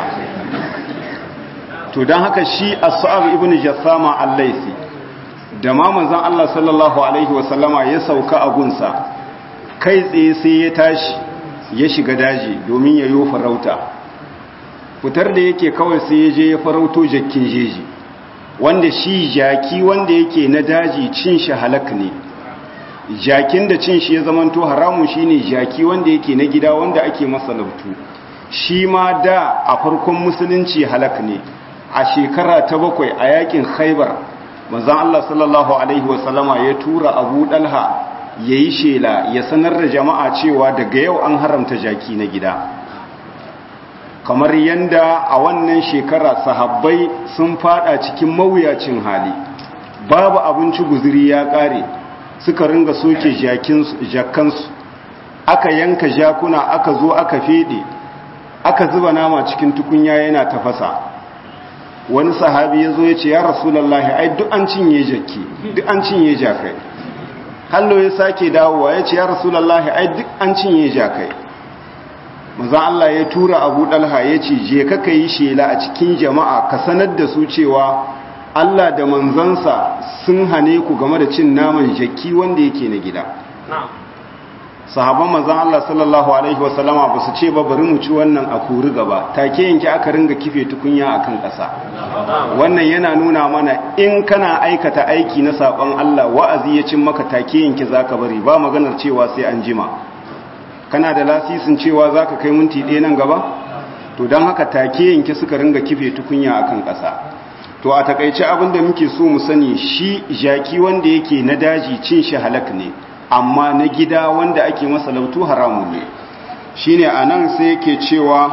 to don haka shi as-sa'ab ibn jassama al-laisi da ma manzon Allah sallallahu alaihi wasallama ya sauka a gunsa kai tsaye sai ya tashi ya shiga daji domin ya yi farauta fitar da yake kawai sai ya je ya farauto jakkin jeji wanda shi jaki wanda yake na daji cin shi halak ne jakin da cin shi ya zamanto haramun shine jaki wanda yake na gida wanda ake masa lautu shi ma da a farkon musulunci halak ne a shekara ta bakwai a yakin khaibar manzon Allah sallallahu alaihi wasallama ya tura Abu Dalha yayi shela ya sanar da jama'a cewa daga yau an haramta jaki na gida kamar yanda a wannan shekara sahabbai sun fada cikin mawuyacin hali babu abinci guzuri ya kare suka ringa soke jakansu aka yanka jakuna aka zo aka fede aka zuba nama cikin tukunya yana tafasa wani sahabi ya zo ya ce ya rasulallah ai duk an cinye jaki duk an cinye jakai hallo ya sake dawowa ya ce ya rasulallah ai duk an cinye jakai manzon Allah ya tura Abu Dalha ya ce je ka kai shela a cikin jama'a ka sanar da su cewa Allah da manzansa sun hane ku game da cin naman jaki wanda yake na gida sahabban manzon Allah sallallahu alaihi wasallama ba su ce ba bari mu ci wannan a kuri gaba take yanki aka ringa kife tukunya akan ƙasa wannan yana nuna mana in kana aikata aiki na saban Allah wa'azi ya cin maka take yanki zaka bari ba maganar cewa sai an jima kana da lasisin cewa zaka kai minti ɗaya nan gaba to don haka take yanki suka ringa kife tukunya akan ƙasa to a takaice abin da muke so mu sani shi jaki wanda yake na daji cin shi halak ne amma na gida wanda ake masa lautu haramun ne shine anan sai yake cewa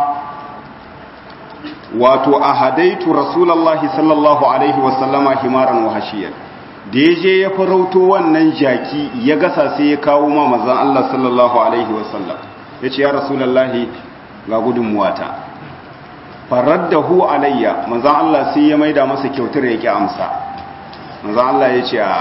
wato ahadaitu rasulullahi sallallahu alaihi wasallama himaran wa hashiyar da ya je ya farauto wannan jaki ya gasa sai ya kawo ma mazan Allah sallallahu alaihi wasallam ya ce ya rasulullahi ga gudunmuwata faraddahu alayya manzan Allah sai ya maida masa kyautar yake amsa manzan Allah ya ce a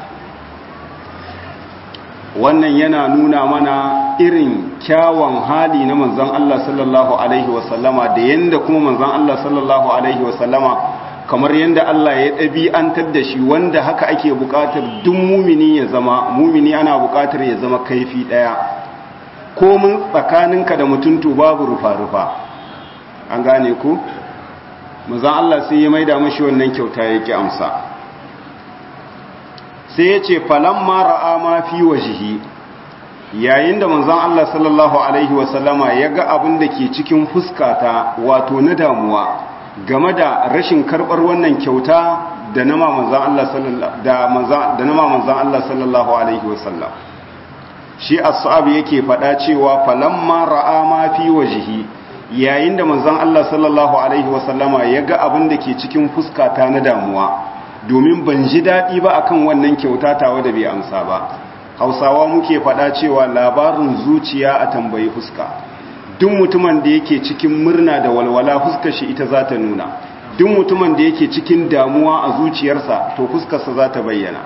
wannan yana nuna mana irin kyawun hali na manzan Allah sallallahu alaihi wasallama da yanda kuma manzan Allah sallallahu alaihi wasallama kamar yanda Allah ya ɗabi'antar da shi wanda haka ake buƙatar duk mumini ya zama mumini ana buƙatar ya zama kaifi ɗaya komin tsakaninka da mutuntu babu rufa-rufa an gane ku manzan Allah sai ya maida mashi wannan kyauta yake amsa sai ya ce falamma ra'a ma fi wajihi yayin da manzon Allah sallallahu alaihi wasallama ya ga abin da ke cikin fuskata wato na damuwa game da rashin karbar wannan kyauta da nama manzon Allah sallallahu da manzon da nama manzon Allah sallallahu alaihi wasallam shi as-sahab yake fada cewa falamma ra'a ma fi wajihi yayin da manzon Allah sallallahu alaihi wasallama ya ga abin da ke cikin fuskata na damuwa domin ban ji daɗi ba akan wannan kyauta tawa da bai amsa ba hausawa muke faɗa cewa labarin zuciya a tambayi fuska duk mutumin da yake cikin murna da walwala fuskar shi ita za ta nuna duk mutumin da yake cikin damuwa a zuciyarsa to fuskarsa za ta bayyana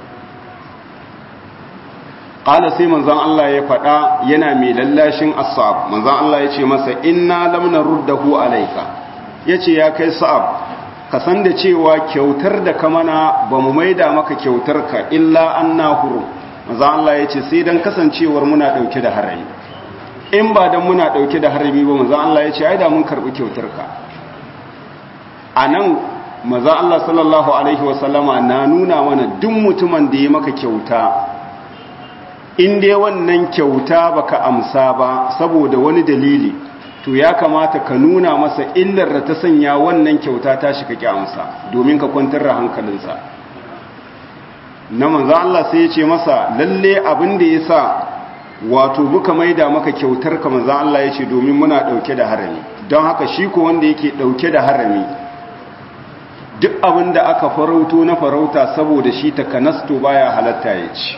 ƙala sai manzan Allah ya faɗa yana mai lallashin asab manzan Allah ya ce masa inna lam naruddahu alayka yace ya kai sa'ab ka san da cewa kyautar da ka mana ba mu maida maka kyautar ka illa an na huru maza Allah ya ce sai don kasancewar muna ɗauke da harami in ba don muna ɗauke da harami ba maza Allah ya ce ai da mun karɓi kyautar ka a nan maza Allah sallallahu alaihi wasallama na nuna mana duk mutumin da ya maka kyauta in dai wannan kyauta baka amsa ba saboda wani dalili to ya kamata ka nuna masa illar da ta sanya wannan kyauta ta shi kake amsa domin ka kwantar da hankalinsa na manzo Allah sai ya ce masa lalle abin da yasa wato muka maida maka kyautar ka manzo Allah ya ce domin muna dauke da harami don haka shi ko wanda yake dauke da harami duk abin da aka farauto na farauta saboda shi ta kanasto baya halatta ya ci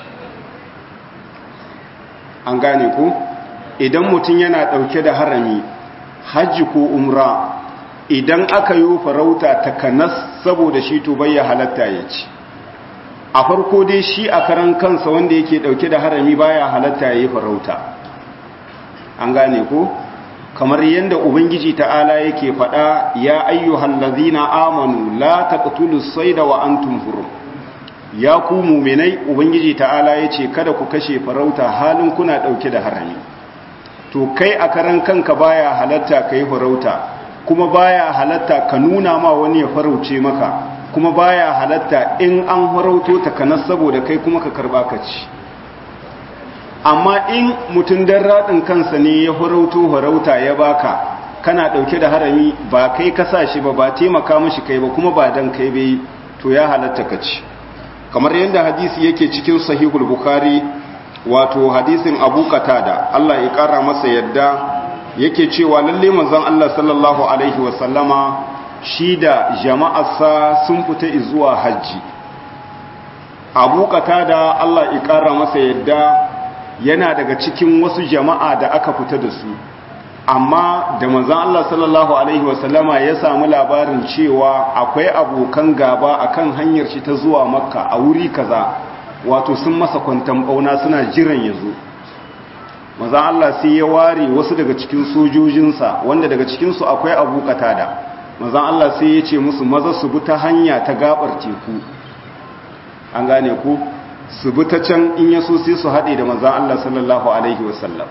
an gane ku idan mutum yana ɗauke da harami hajji ko umra idan aka yi farauta ta kanas saboda shi to bayya halatta ya ci a farko dai shi a karan kansa wanda yake ɗauke da harami baya halatta ya yi farauta an gane ku kamar yadda ubangiji ta'ala yake faɗa ya ayyuhal ladzina amanu la taqtulus sayda wa antum hurum ya ku mu'minai ubangiji ta'ala yace kada ku kashe farauta halin kuna ɗauke da harami to kai a karan kanka baya halatta ka yi farauta kuma baya halatta ka nuna ma wani ya farauce maka kuma baya halatta in an farauto ta kanas saboda kai kuma ka karba ka ci amma in mutum dan radin kansa ne ya farauto farauta ya baka kana dauke da harami ba kai ka sa shi ba ba taimaka mishi kai ba kuma ba dan kai bai to ya halatta ka ci kamar yadda hadisi yake cikin sahihul bukhari wato hadisin abu da Allah ya kara masa yadda yake cewa lalle manzon Allah sallallahu alaihi wasallama shi da jama'arsa sun fita zuwa hajji abu da Allah ya kara masa yadda yana daga cikin wasu jama'a da aka fita da su amma da manzon Allah sallallahu alaihi wasallama ya samu labarin cewa akwai abokan gaba akan hanyar shi ta zuwa makka a wuri kaza wato sun masa kwantan bauna suna jiran ya zo manzan Allah sai ya ware wasu daga cikin sojojinsa wanda daga cikinsu akwai abu katada manzan Allah sai ya ce musu maza su bi ta hanya ta gabar teku an gane ku su bi ta can in ya so sai su haɗe da manzan Allah sallallahu alaihi wasallam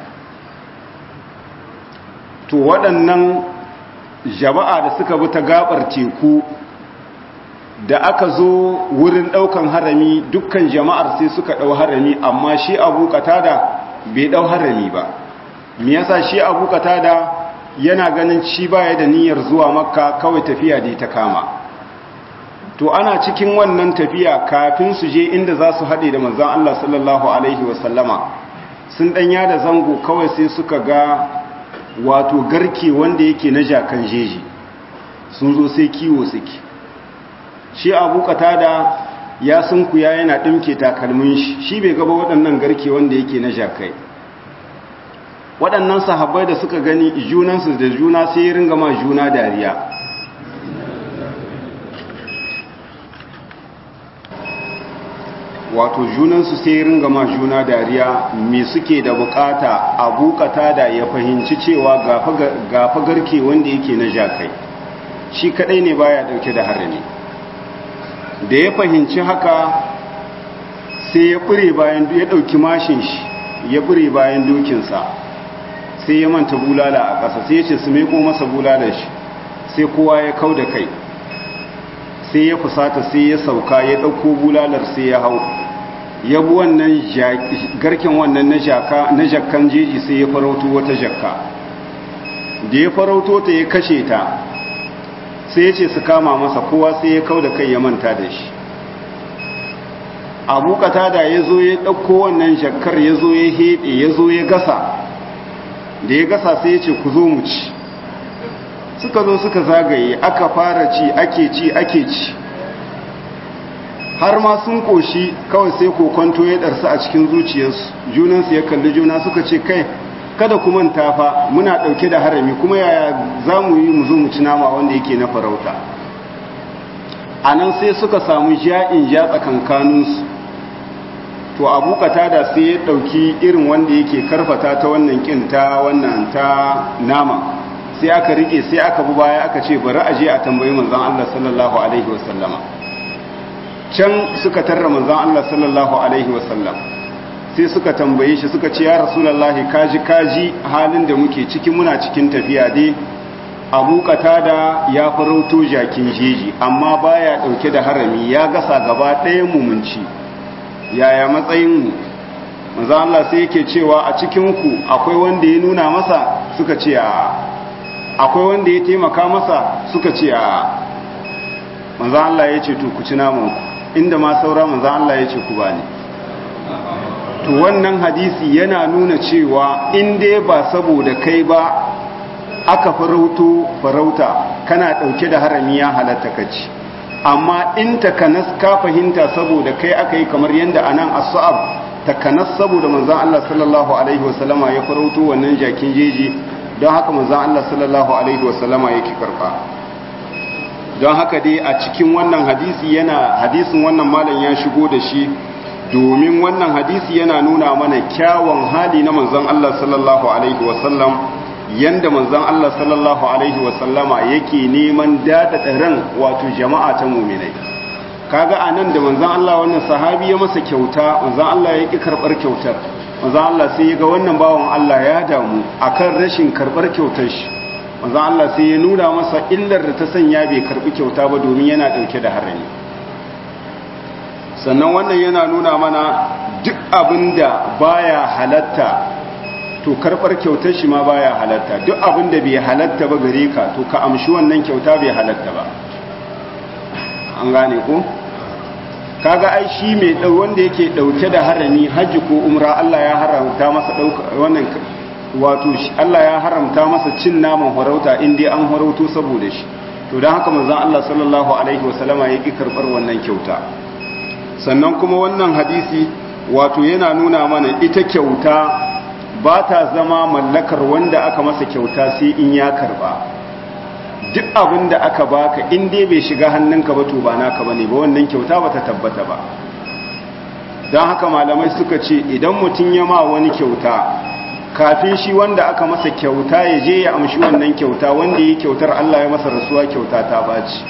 to waɗannan jama'a da suka bi ta gabar teku da aka zo wurin ɗaukan harami dukkan jama'ar sai suka ɗau harami amma shi abu katada bai ɗau harami ba me yasa shi abu katada yana ganin shi baya da niyyar zuwa makka kawai tafiya da ta kama to ana cikin wannan tafiya kafin su je inda za su haɗe da manzan Allah sallallahu alaihi wasallama sun ɗanya da zango kawai sai suka ga wato garke wanda yake na jakan jeji sun zo sai kiwo suke shi abu katada ya sunkuya yana ɗimke takalmin shi shi bai gaba waɗannan garke wanda yake na jakai waɗannan sahabbai da suka gani junansu da juna sai ya ringa ma juna dariya wato junansu sai ya ringa ma juna dariya me suke da bukata abu katada ya fahimci cewa gafa garke wanda yake na jakai shi kadai ne baya dauke da harami da ya fahimci haka sai ya bure bayan ya dauki mashin shi ya bure bayan dokinsa sai ya manta bulala a ƙasa sai ya ce su meko masa bulalar shi sai kowa ya kau da kai sai ya fusata sai ya sauka ya ɗauko bulalar sai ya hau ya bi wannan garken wannan na jakkan jeji sai ya farauto wata jakka da ya farauto ta ya kashe ta sai ya ce su kama masa kowa sai ya kau da kai ya manta da shi abu da ya zo ya ɗauko wannan jakkar ya zo ya heɗe ya zo ya gasa da ya gasa sai ya ce ku zo mu ci suka zo suka zagaye aka fara ci ake ci ake ci har ma sun koshi kawai sai kokonto ya ɗarsu a cikin zuciyarsu junansu ya kalli juna suka ce kai kada ku manta fa muna ɗauke da harami kuma yaya za mu yi mu zo mu ci nama wanda yake na farauta a nan sai suka samu ja'in ja tsakankaninsu to abu da sai ya ɗauki irin wanda yake karfata ta wannan ƙin ta wannan ta nama sai aka rike sai aka bi baya aka ce bari a je a tambayi manzon Allah sallallahu alaihi wasallama can suka tarra manzon Allah sallallahu alaihi wasallam sai suka tambaye shi suka ce ya rasulullahi kaji kaji halin da muke ciki muna cikin tafiya dai abu da ya farauto jakin jeji amma baya dauke da harami ya gasa gaba ɗayan mumunci yaya matsayin mu manzon Allah sai yake cewa a cikin ku akwai wanda ya nuna masa suka ce a akwai wanda ya taimaka masa suka ce a manzan Allah ya ce to ku ci namanku inda ma saura manzan Allah ya ce ku ba ne to wannan hadisi yana nuna cewa inda ba saboda kai ba aka farauto farauta kana ɗauke da harami ya halatta kaci amma in takanas ka fahimta saboda kai aka yi kamar yadda anan as-sa'ab takanas saboda manzan Allah sallallahu alaihi wasallama ya farauto wannan jakin jeji don haka manzan Allah sallallahu Alaihi wasallama yake karba don haka dai a cikin wannan hadisi yana hadisin wannan malam ya shigo da shi domin wannan hadisi yana nuna mana kyawun hali na manzan Allah sallallahu Alaihi wasallam yanda manzan Allah sallallahu Alaihi wasallama yake neman daɗaɗa ran wato jama'a ta muminai kaga a nan da manzan Allah wannan sahabi ya masa kyauta manzan Allah ya ƙi karɓar kyautar manzan Allah sai ya ga wannan bawan Allah ya damu akan rashin karɓar kyautar shi manzan Allah sai ya nuna masa illar da ta sanya bai karɓi kyauta ba domin yana ɗauke da harami sannan wannan yana nuna mana duk abin da baya halatta to karɓar kyautar shi ma baya halatta duk abin da bai halatta ba gare ka to ka amshi wannan kyauta bai halatta ba an gane ko? kaga ai shi mai dau wanda yake dauke da harami haji ko umra Allah ya haramta masa dauka wannan wato Allah ya haramta masa cin naman farauta in dai an farauto saboda shi to dan haka manzon Allah sallallahu alaihi wasallama yake karbar wannan kyauta sannan kuma wannan hadisi wato yana nuna mana ita kyauta ba ta zama mallakar wanda aka masa kyauta sai in ya karba duk abin da aka baka in dai bai shiga hannunka ba to ba naka bane ba wannan kyauta ba ta tabbata ba don haka malamai suka ce idan mutum ya ma wani kyauta kafin shi wanda aka masa kyauta ya je ya amshi wannan kyauta wanda ya kyautar Allah ya masa rasuwa kyauta ta baci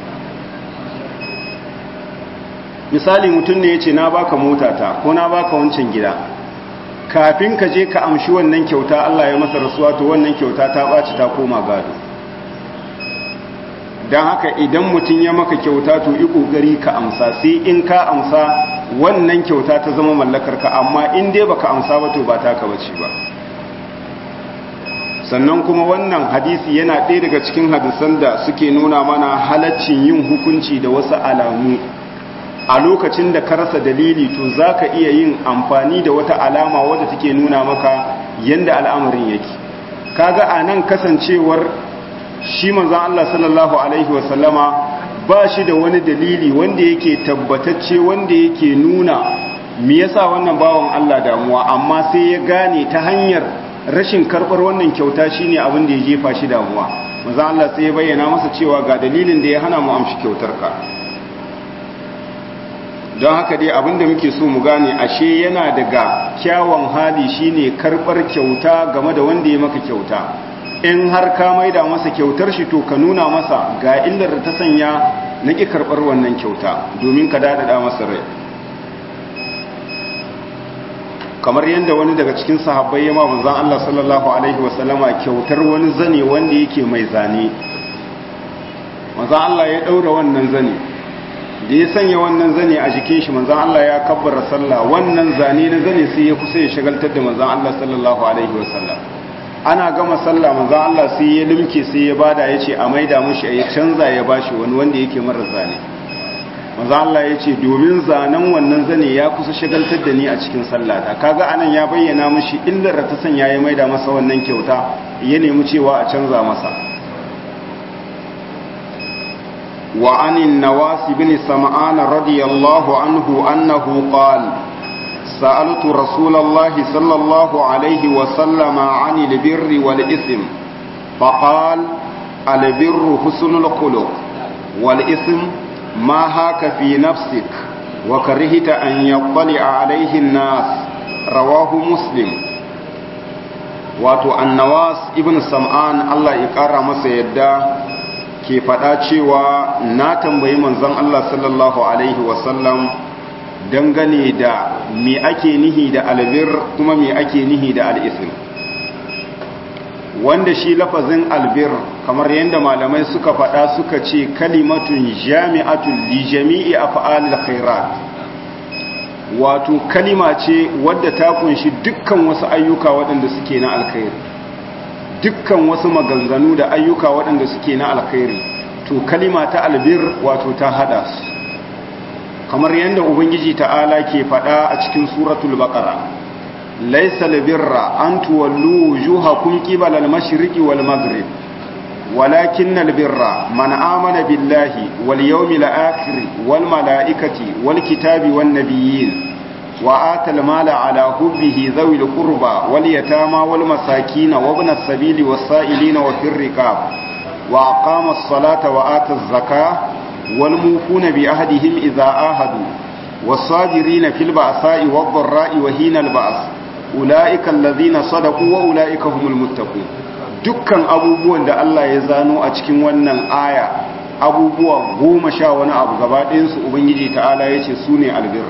misali mutum ne ya ce na baka motata ko na baka wancan gida kafin ka je ka amshi wannan kyauta Allah ya masa rasuwa to wannan kyauta ta baci ta koma gado don haka idan mutum ya maka kyauta to yi ƙoƙari ka amsa sai in ka amsa wannan kyauta ta zama mallakar ka amma in dai baka amsa ba to ba taka bace ba sannan kuma wannan hadisi yana ɗaya daga cikin hadisan da suke nuna mana halaccin yin hukunci da wasu alamu a lokacin da ka rasa dalili to za ka iya yin amfani da wata alama wadda take nuna maka yadda al'amarin yake kaga a nan kasancewar shi manzan Allah sallallahu Alaihi wasallama ba shi da wani dalili wanda yake tabbatacce wanda yake nuna me yasa wannan bawan Allah damuwa amma sai ya gane ta hanyar rashin karɓar wannan kyauta shine abin da ya jefa shi damuwa manzan Allah sai ya bayyana masa cewa ga dalilin da ya hana mu amshi kyautar ka don haka dai abin da muke so mu gane ashe yana daga kyawun hali shine karɓar kyauta game da wanda ya maka kyauta in har ka maida masa kyautar shi to ka nuna masa ga illar da ta sanya na ƙi karɓar wannan kyauta domin ka daɗaɗa masa rai kamar yadda wani daga cikin sahabbai ya ma manzon Allah sallallahu alaihi wasallama kyautar wani zane wanda yake mai zane manzon Allah ya ɗaura wannan zane da ya sanya wannan zane a jikin shi manzon Allah ya kabbara sallah wannan zane na zane sai ya kusa ya shagaltar da manzon Allah sallallahu alaihi wasallam ana gama sallah manzo Allah sai ya limke sai ya bada yace a maida mushi ya canza ya bashi wani wanda yake mara zane manzo Allah yace domin zanen wannan zane ya kusa shagaltar da ni a cikin sallata kaga anan ya bayyana mushi illar da ta sanya ya maida masa wannan kyauta ya nemi cewa a canza masa wa anin nawas ibn sam'an radiyallahu anhu annahu qala سألت رسول الله صلى الله عليه وسلم عن البر والإثم فقال البر حسن الخلق والإثم ما هاك في نفسك وكرهت أن يطلع عليه الناس رواه مسلم wato annawas ibn sam'an Allah ya ƙara masa yadda ke faɗa cewa na tambayi manzon Allah sallallahu alaihi wasallam dangane da me ake nihi da albir kuma me ake nihi da al'isim wanda shi lafazin albir kamar yadda malamai suka faɗa suka ce kalimatun jami'atun li jami'i af'alil khairat wato kalima ce wadda ta kunshi dukkan wasu ayyuka waɗanda suke na alkhairi dukkan wasu maganganu da ayyuka waɗanda suke na alkhairi to kalima ta albir wato ta hada su kamar yadda ubangiji ta'ala ke faɗa a cikin suratul baqara laysa albirra an tuwallu wujuhakum qibala al-mashriqi wal maghrib walakin albirra man amana billahi wal yawmil akhir wal malaikati wal kitabi wan nabiyyin wa atal mala ala hubbihi dhawil qurba wal yatama wal masakin wa ibn as-sabili was sa'ilina wa fir riqab wa aqama as-salata wa ata az-zakah والموفون بعهدهم إذا آهدوا والصابرين في البأساء والضراء وهين البأس أولئك الذين صدقوا وأولئك هم المتقون dukkan abubuwan da Allah ya zano a cikin wannan aya abubuwa goma sha wani abu gaba ɗayansu Ubangiji ta'ala ya ce su ne albir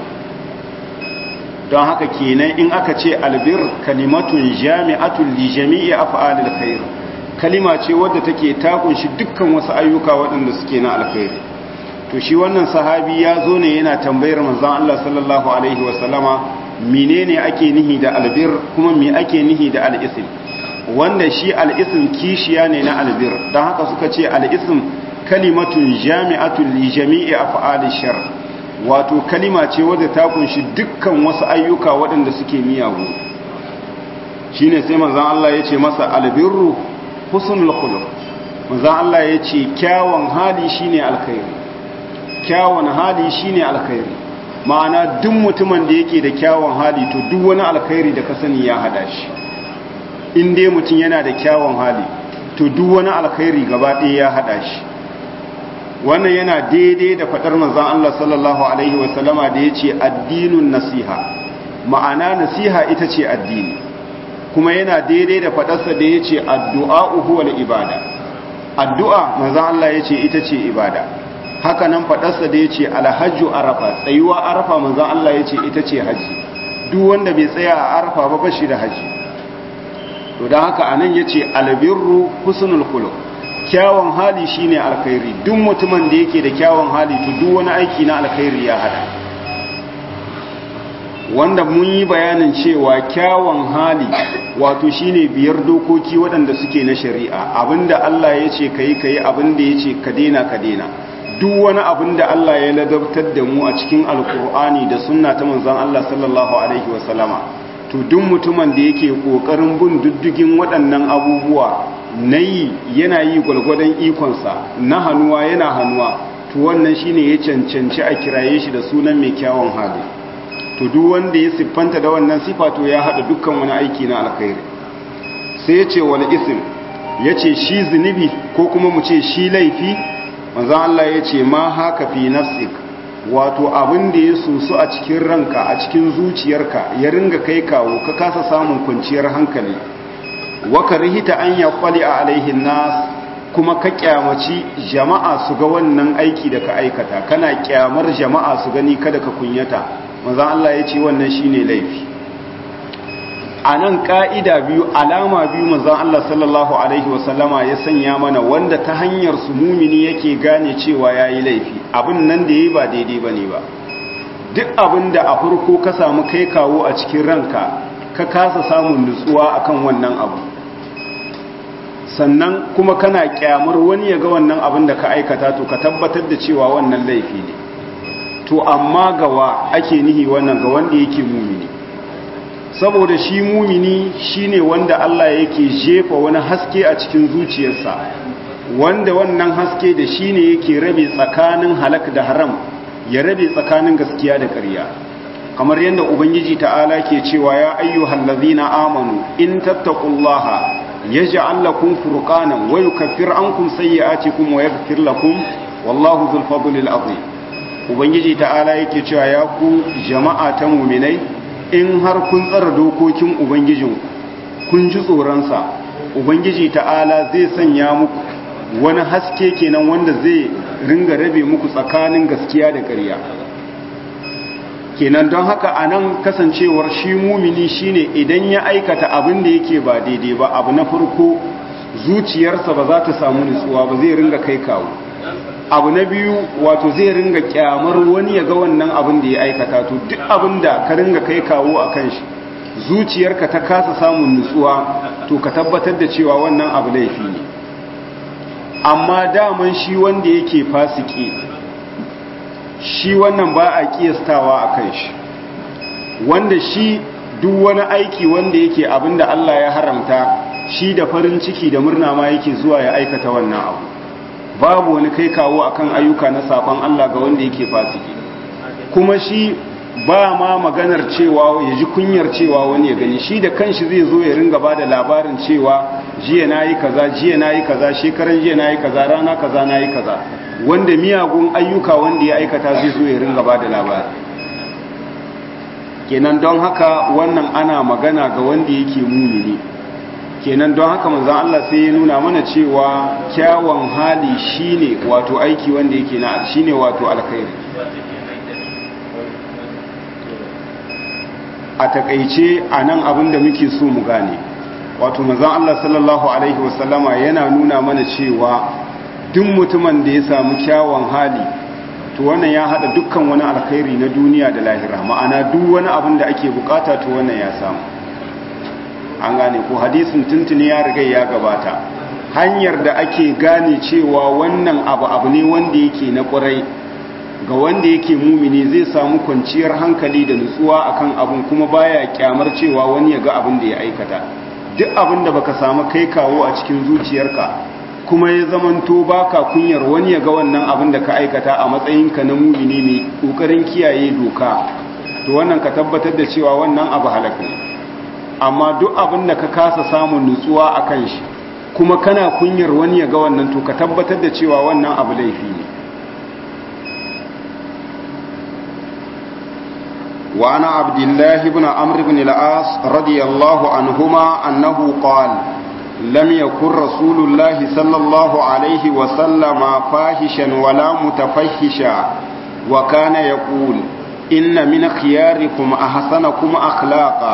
don haka kenan in aka ce albir kalimatun jami'atun li jami'i af'alil khair kalima ce wadda take ta kunshi dukkan wasu ayyuka waɗanda suke na alkhairi to shi wannan sahabi ya zo ne yana tambayar manzon Allah sallallahu alaihi wasallama menene ake nihi da albir kuma me ake nihi da al'isim wanda shi al'isim kishiya ne na albir don haka suka ce al'isim kalimatun jami'atun li jami'i af'ali shar wato kalima ce wadda ta kunshi dukkan wasu ayyuka waɗanda suke miyagu shine sai manzon Allah ya ce masa albirru husnul khuluq manzon Allah ya ce kyawun hali shine alkhairi kyawun hali shine alkhairi ma'ana duk mutumin da yake da kyawun hali to duk wani alkhairi da ka sani ya hada shi in dai mutum yana da kyawun hali to duk wani alkhairi gaba ɗaya ya hada shi wannan yana daidai da faɗar manzon Allah sallallahu alaihi wasallama da yace addinun nasiha ma'ana nasiha ita ce addini kuma yana daidai da faɗarsa da ya ce addu'a huwal ibada addu'a manzan Allah ya ce ita ce ibada haka nan faɗarsa da ya ce alhajju arafa tsayuwa arafa manzan Allah ya ce ita ce haji duk wanda bai tsaya a arafa ba bashi da haji to don haka a nan ya ce albirru husnul khuluq kyawun hali shine alkhairi duk mutumin da yake da kyawun hali to duk wani aiki na alkhairi ya hada wanda mun yi bayanin cewa kyawun hali wato shine biyar dokoki waɗanda suke na shari'a abinda Allah ya ce ka yi ka yi abinda ya ce ka daina ka daina duk wani abinda Allah ya ladabtar da mu a cikin alkur'ani da sunna ta manzon Allah sallallahu alaihi wasallama to duk mutumin da yake kokarin bin diddigin waɗannan abubuwa na yi yana yi gwalgwadon ikonsa na hannuwa yana hannuwa to wannan shine ya cancanci a kiraye shi da sunan mai kyawun hali to duk wanda ya siffanta da wannan sifa to ya hada dukkan wani aiki na alkhairi sai ya ce wal ism ya ce shi zunubi ko kuma mu ce shi laifi manzan Allah ya ce ma haka fi nafsik wato abin da ya susu a cikin ranka a cikin zuciyarka ya ringa kai kawo ka kasa samun kwanciyar hankali waka rihita an ya kwali a alaihin nas kuma ka kyamaci jama'a su ga wannan aiki da ka aikata kana kyamar jama'a su gani kada ka kunyata manzan Allah ya ce wannan shine laifi a nan ƙa'ida biyu alama biyu manzan Allah sallallahu Alaihi wasallama ya sanya mana wanda ta hanyar su mumini yake gane cewa ya yi laifi abin nan da ya yi ba daidai ba ne ba duk abin da a farko ka samu kai kawo a cikin ranka ka kasa samun nutsuwa akan wannan abu sannan kuma kana kyamar wani ya ga wannan abin da ka aikata to ka tabbatar da cewa wannan laifi ne to amma gawa ake nihi wannan ga wanda yake mumini saboda shi mumini shine wanda Allah yake jefa wani haske a cikin zuciyarsa wanda wannan haske da shine yake rabe tsakanin halak da haram ya rabe tsakanin gaskiya da ƙarya kamar yadda ubangiji ta'ala ke cewa ya ayyuhal ladzina amanu in tattaqullaha yaj'al lakum furqanan wa yukaffir ankum sayyi'atikum wa yaghfir lakum wallahu dhul fadlil azim ubangiji ta'ala yake cewa ya ku jama'a ta mu'minai in har kun tsara dokokin ubangijinku kun ji tsoronsa ubangiji ta'ala zai sanya muku wani haske kenan wanda zai ringa rabe muku tsakanin gaskiya da ƙarya kenan don haka a nan kasancewar shi mumini shine idan ya aikata abin da yake ba daidai ba abu na farko zuciyarsa ba za ta samu nutsuwa ba zai ringa kai kawo abu na biyu wato zai ringa kyamar wani ya ga wannan abin da ya aikata to duk abin da ka ringa kai kawo a kan shi zuciyarka ta kasa samun nutsuwa to ka tabbatar da cewa wannan abu laifi ne amma daman shi wanda yake fasiki shi wannan ba a kiyastawa a kan shi wanda shi duk wani aiki wanda yake abin da Allah ya haramta shi da farin ciki da murna ma yake zuwa ya aikata wannan abu babu wani kai kawo akan ayyuka na saban Allah ga wanda yake fasiki kuma shi ba ma maganar cewa ya ji kunyar cewa wani ya gani shi da kanshi zai zo ya ringa ba da labarin cewa jiya na yi kaza jiya na yi kaza shekaran jiya na yi kaza rana kaza na yi kaza wanda miyagun ayyuka wanda ya aikata zai zo ya ringa ba da labari kenan don haka wannan ana magana ga wanda yake mumini kenan don haka manzan Allah sai ya nuna mana cewa kyawun hali shine wato aiki wanda yake na shine wato alkhairi a takaice a nan abin da muke so mu gane wato manzan Allah sallallahu alaihi wasallama yana nuna mana cewa duk mutumin da ya samu kyawun hali to wannan ya hada dukkan wani alkhairi na duniya da lahira ma'ana duk wani abin da ake bukata to wannan ya samu an gane ko hadisin tuntuni ya riga ya gabata hanyar da ake gane cewa wannan abu abu ne wanda yake na ƙurai ga wanda yake mumini zai samu kwanciyar hankali da nutsuwa akan abun kuma baya kyamar cewa wani ya ga abin da ya aikata duk abin da baka samu kai kawo a cikin zuciyarka kuma ya zamanto baka kunyar wani ya ga wannan abin da ka aikata a matsayinka na mumini mai kokarin kiyaye doka to wannan ka tabbatar da cewa wannan abu halaka ne amma duk abin da ka kasa samun nutsuwa a kan shi kuma kana kunyar wani ya ga wannan to ka tabbatar da cewa wannan abu laifi ne وعن عبد الله بن عمرو بن العاص رضي الله عنهما أنه قال لم يكن رسول الله صلى الله عليه وسلم فاحشا ولا متفحشا وكان يقول إن من خياركم أحسنكم أخلاقا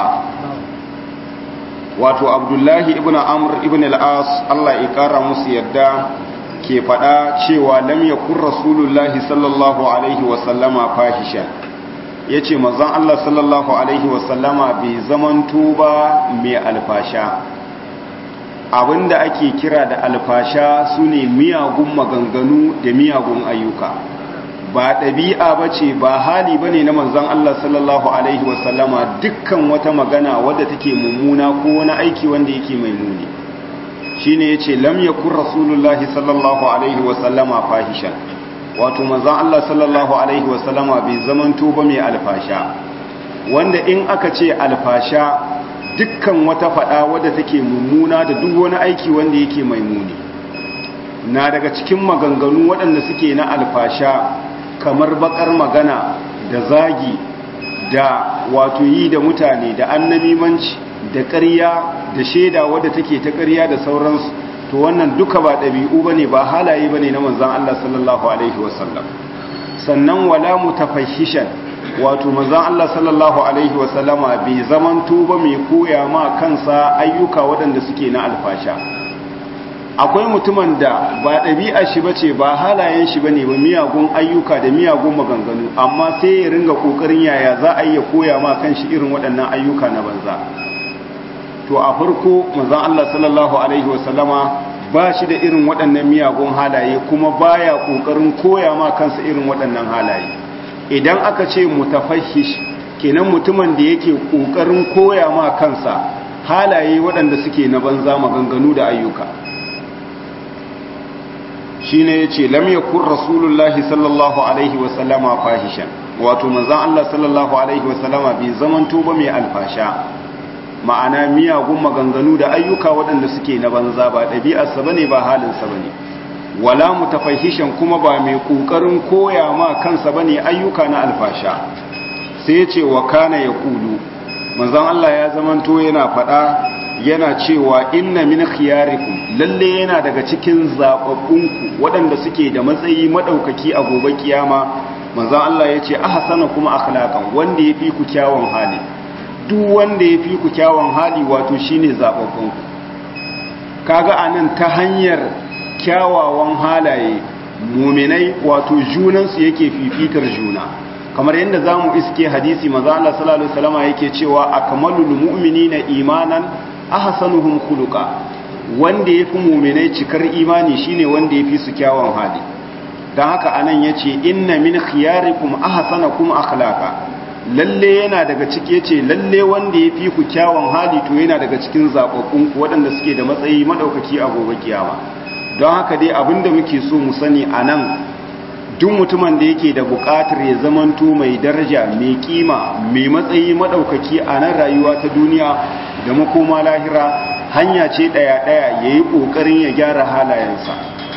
wato abdullahi ibn amr ibn al-as Allah ya kara musu yadda ke faɗa cewa lam yakun rasulullahi sallallahu alaihi wa sallama fahisha yace manzon Allah sallallahu alaihi wa sallama bai zamanto ba mai alfasha abinda ake kira da alfasha sune miyagun maganganu da miyagun ayyuka ba ɗabi'a ba ce ba hali ba ne na manzan Allah sallallahu Alaihi wasallama dukkan wata magana wadda take mummuna ko wani aiki wanda yake mai muni shi ne ya ce lam ya kun rasulullahi sallallahu Alaihi wasallama fahishan wato manzan Allah sallallahu Alaihi wasallama bai zamanto ba mai alfasha wanda in aka ce alfasha dukkan wata faɗa wadda take mummuna da duk wani aiki wanda yake mai muni na daga cikin maganganu waɗanda suke na alfasha kamar bakar magana da zagi da wato yi da mutane da annamimanci da ƙarya da shaida wadda take ta ƙarya da sauransu to wannan duka ba ɗabi'u bane ba halaye bane na manzon Allah sallallahu alaihi wasallam sannan wala mutafahishan wato manzon Allah sallallahu alaihi wasallama bai zamanto ba mai koya ma kansa ayyuka waɗanda suke na alfasha akwai mutumin da ba ɗabi'a shi ba ce ba halayen shi ba ne ba miyagun ayyuka da miyagun maganganu amma sai ya ringa ƙoƙarin yaya za a iya koya ma kan shi irin waɗannan ayyuka na banza to a farko mazan Allah sallallahu alaihi wasallama ba shi da irin waɗannan miyagun halaye kuma baya ƙoƙarin koya ma kansa irin waɗannan halaye idan aka ce mutafahish kenan mutumin da yake ƙoƙarin koya ma kansa halaye waɗanda suke na banza maganganu da ayyuka shi ne ya ce lam yakun rasulullahi sallallahu alaihi wasallama fahishan wato manzan Allah sallallahu alaihi wasallama bai zamanto ba mai alfasha ma'ana miyagun maganganu da ayyuka waɗanda suke na banza ba ɗabi'arsa ba ne ba halinsa ba ne wala mutafahishan kuma ba mai ƙoƙarin koya ma kansa ba ne ayyuka na alfasha sai ce wa kana ya kulu manzan Allah ya zamanto yana faɗa yana cewa inna min khiyarikum lalle yana daga cikin zababbunku waɗanda suke da matsayi madaukaki a gobe kiyama manzon Allah yace ahsana kuma akhlaqan wanda yafi ku kyawun hali duk wanda yafi ku kyawun hali wato shine zababbunku kaga anan ta hanyar kyawawan halaye muminai wato junansu yake fifitar juna kamar yadda zamu iske hadisi manzon Allah sallallahu alaihi wasallam yake cewa akmalul mu'minina imanan ahsanuhum khuluqa wanda yafi mu'minai cikar imani shine wanda yafi su kyawun hali dan haka anan yace inna min khiyarikum ahsanakum akhlaqa lalle yana daga ciki yace lalle wanda yafi ku kyawun hali to yana daga cikin zababbun ku waɗanda suke da matsayi madaukaki a gobe kiyama don haka dai abinda muke so mu sani anan duk mutumin da yake da buƙatar ya zamanto mai daraja mai kima mai matsayi madaukaki a nan rayuwa ta duniya da makoma lahira hanya ce ɗaya-ɗaya ya yi ƙoƙarin ya gyara halayensa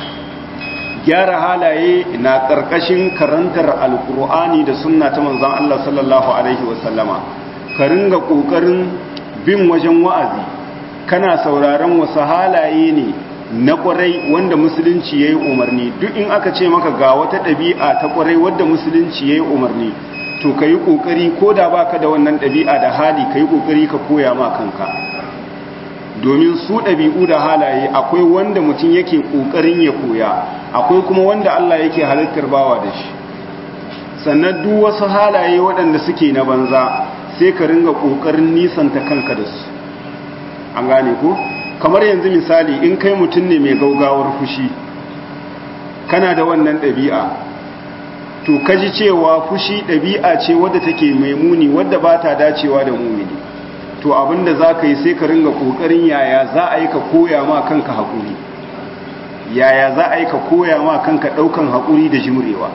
gyara halaye na ƙarƙashin karantar alƙur'ani da sunna ta manzan Allah sallallahu Alaihi wasallama ka ringa ƙoƙarin bin wajen wa'azi kana sauraron wasu halaye ne na ƙwarai wanda musulunci ya yi umarni duk in aka ce maka ga wata ɗabi'a ta ƙwarai wadda musulunci ya yi umarni to ka yi ƙoƙari ko da ba ka da wannan ɗabi'a da hali ka yi ƙoƙari ka koya ma kanka domin su ɗabi'u da halaye akwai wanda mutum yake ƙoƙarin ya koya akwai kuma wanda Allah yake halittar bawa da shi sannan duk wasu halaye waɗanda suke na banza sai ka ringa ƙoƙarin nisanta kanka da su an gane ko kamar yanzu misali in kai mutum ne mai gaugawar fushi kana da wannan ɗabi'a to kaji cewa fushi ɗabi'a ce wadda take mai muni wadda ba ta dacewa da mumini to abinda za ka yi sai ka ringa ƙoƙarin yaya za a yi ka koya ma kanka haƙuri yaya za a yi ka koya ma kanka ɗaukan haƙuri da jimrewa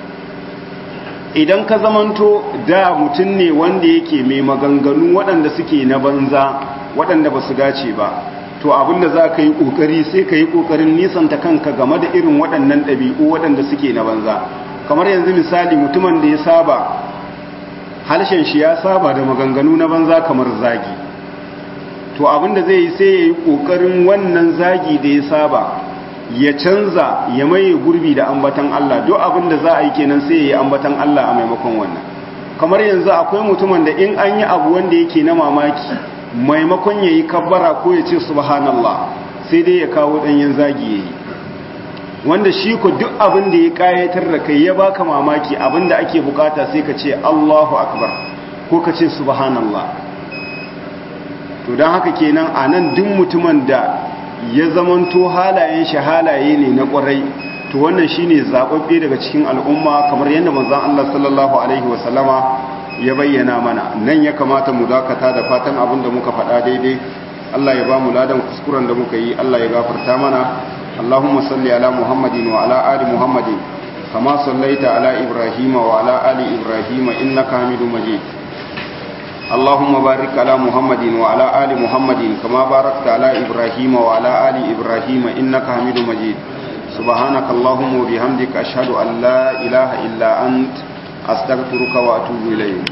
idan ka zamanto da mutum ne wanda yake mai maganganu waɗanda suke na banza waɗanda ba su dace ba to abinda za ka yi ƙoƙari sai ka yi ƙoƙarin nisanta kanka game da irin waɗannan ɗabi'u waɗanda suke na banza kamar yanzu misali mutumin da ya saba halshen shi ya saba da maganganu na banza kamar zagi to abinda zai yi sai ya yi ƙoƙarin wannan zagi da ya saba ya canza ya maye gurbi da ambatan Allah duk abinda za a yi kenan sai ya yi ambatan Allah a maimakon wannan kamar yanzu akwai mutumin da in an yi abu wanda yake na mamaki maimakon ya yi kabbara ko ya ce subhanallah sai dai ya kawo ɗanyen zagi ya yi wanda shi ko duk abin da ya kayatar da kai ya baka mamaki abin da ake bukata sai ka ce Allahu akbar ko ka ce subhanallah to don haka kenan a nan duk mutumin da ya zamanto halayen shi halaye ne na kwarai to wannan shine zababbe daga cikin al'umma kamar yadda manzon Allah sallallahu alaihi wasallama ya bayyana mana nan ya kamata mu dakata da fatan abin da muka faɗa daidai Allah ya ba mu ladan kuskuren da muka yi Allah ya gafarta mana اللهم صل على محمد وعلى آل محمد كما صليت على إبراهيم وعلى آل إبراهيم إنك حميد مجيد اللهم بارك على محمد وعلى آل محمد كما باركت على إبراهيم وعلى آل إبراهيم إنك حميد مجيد سبحانك اللهم وبحمدك أشهد أن لا إله إلا أنت أستغفرك وأتوب إليك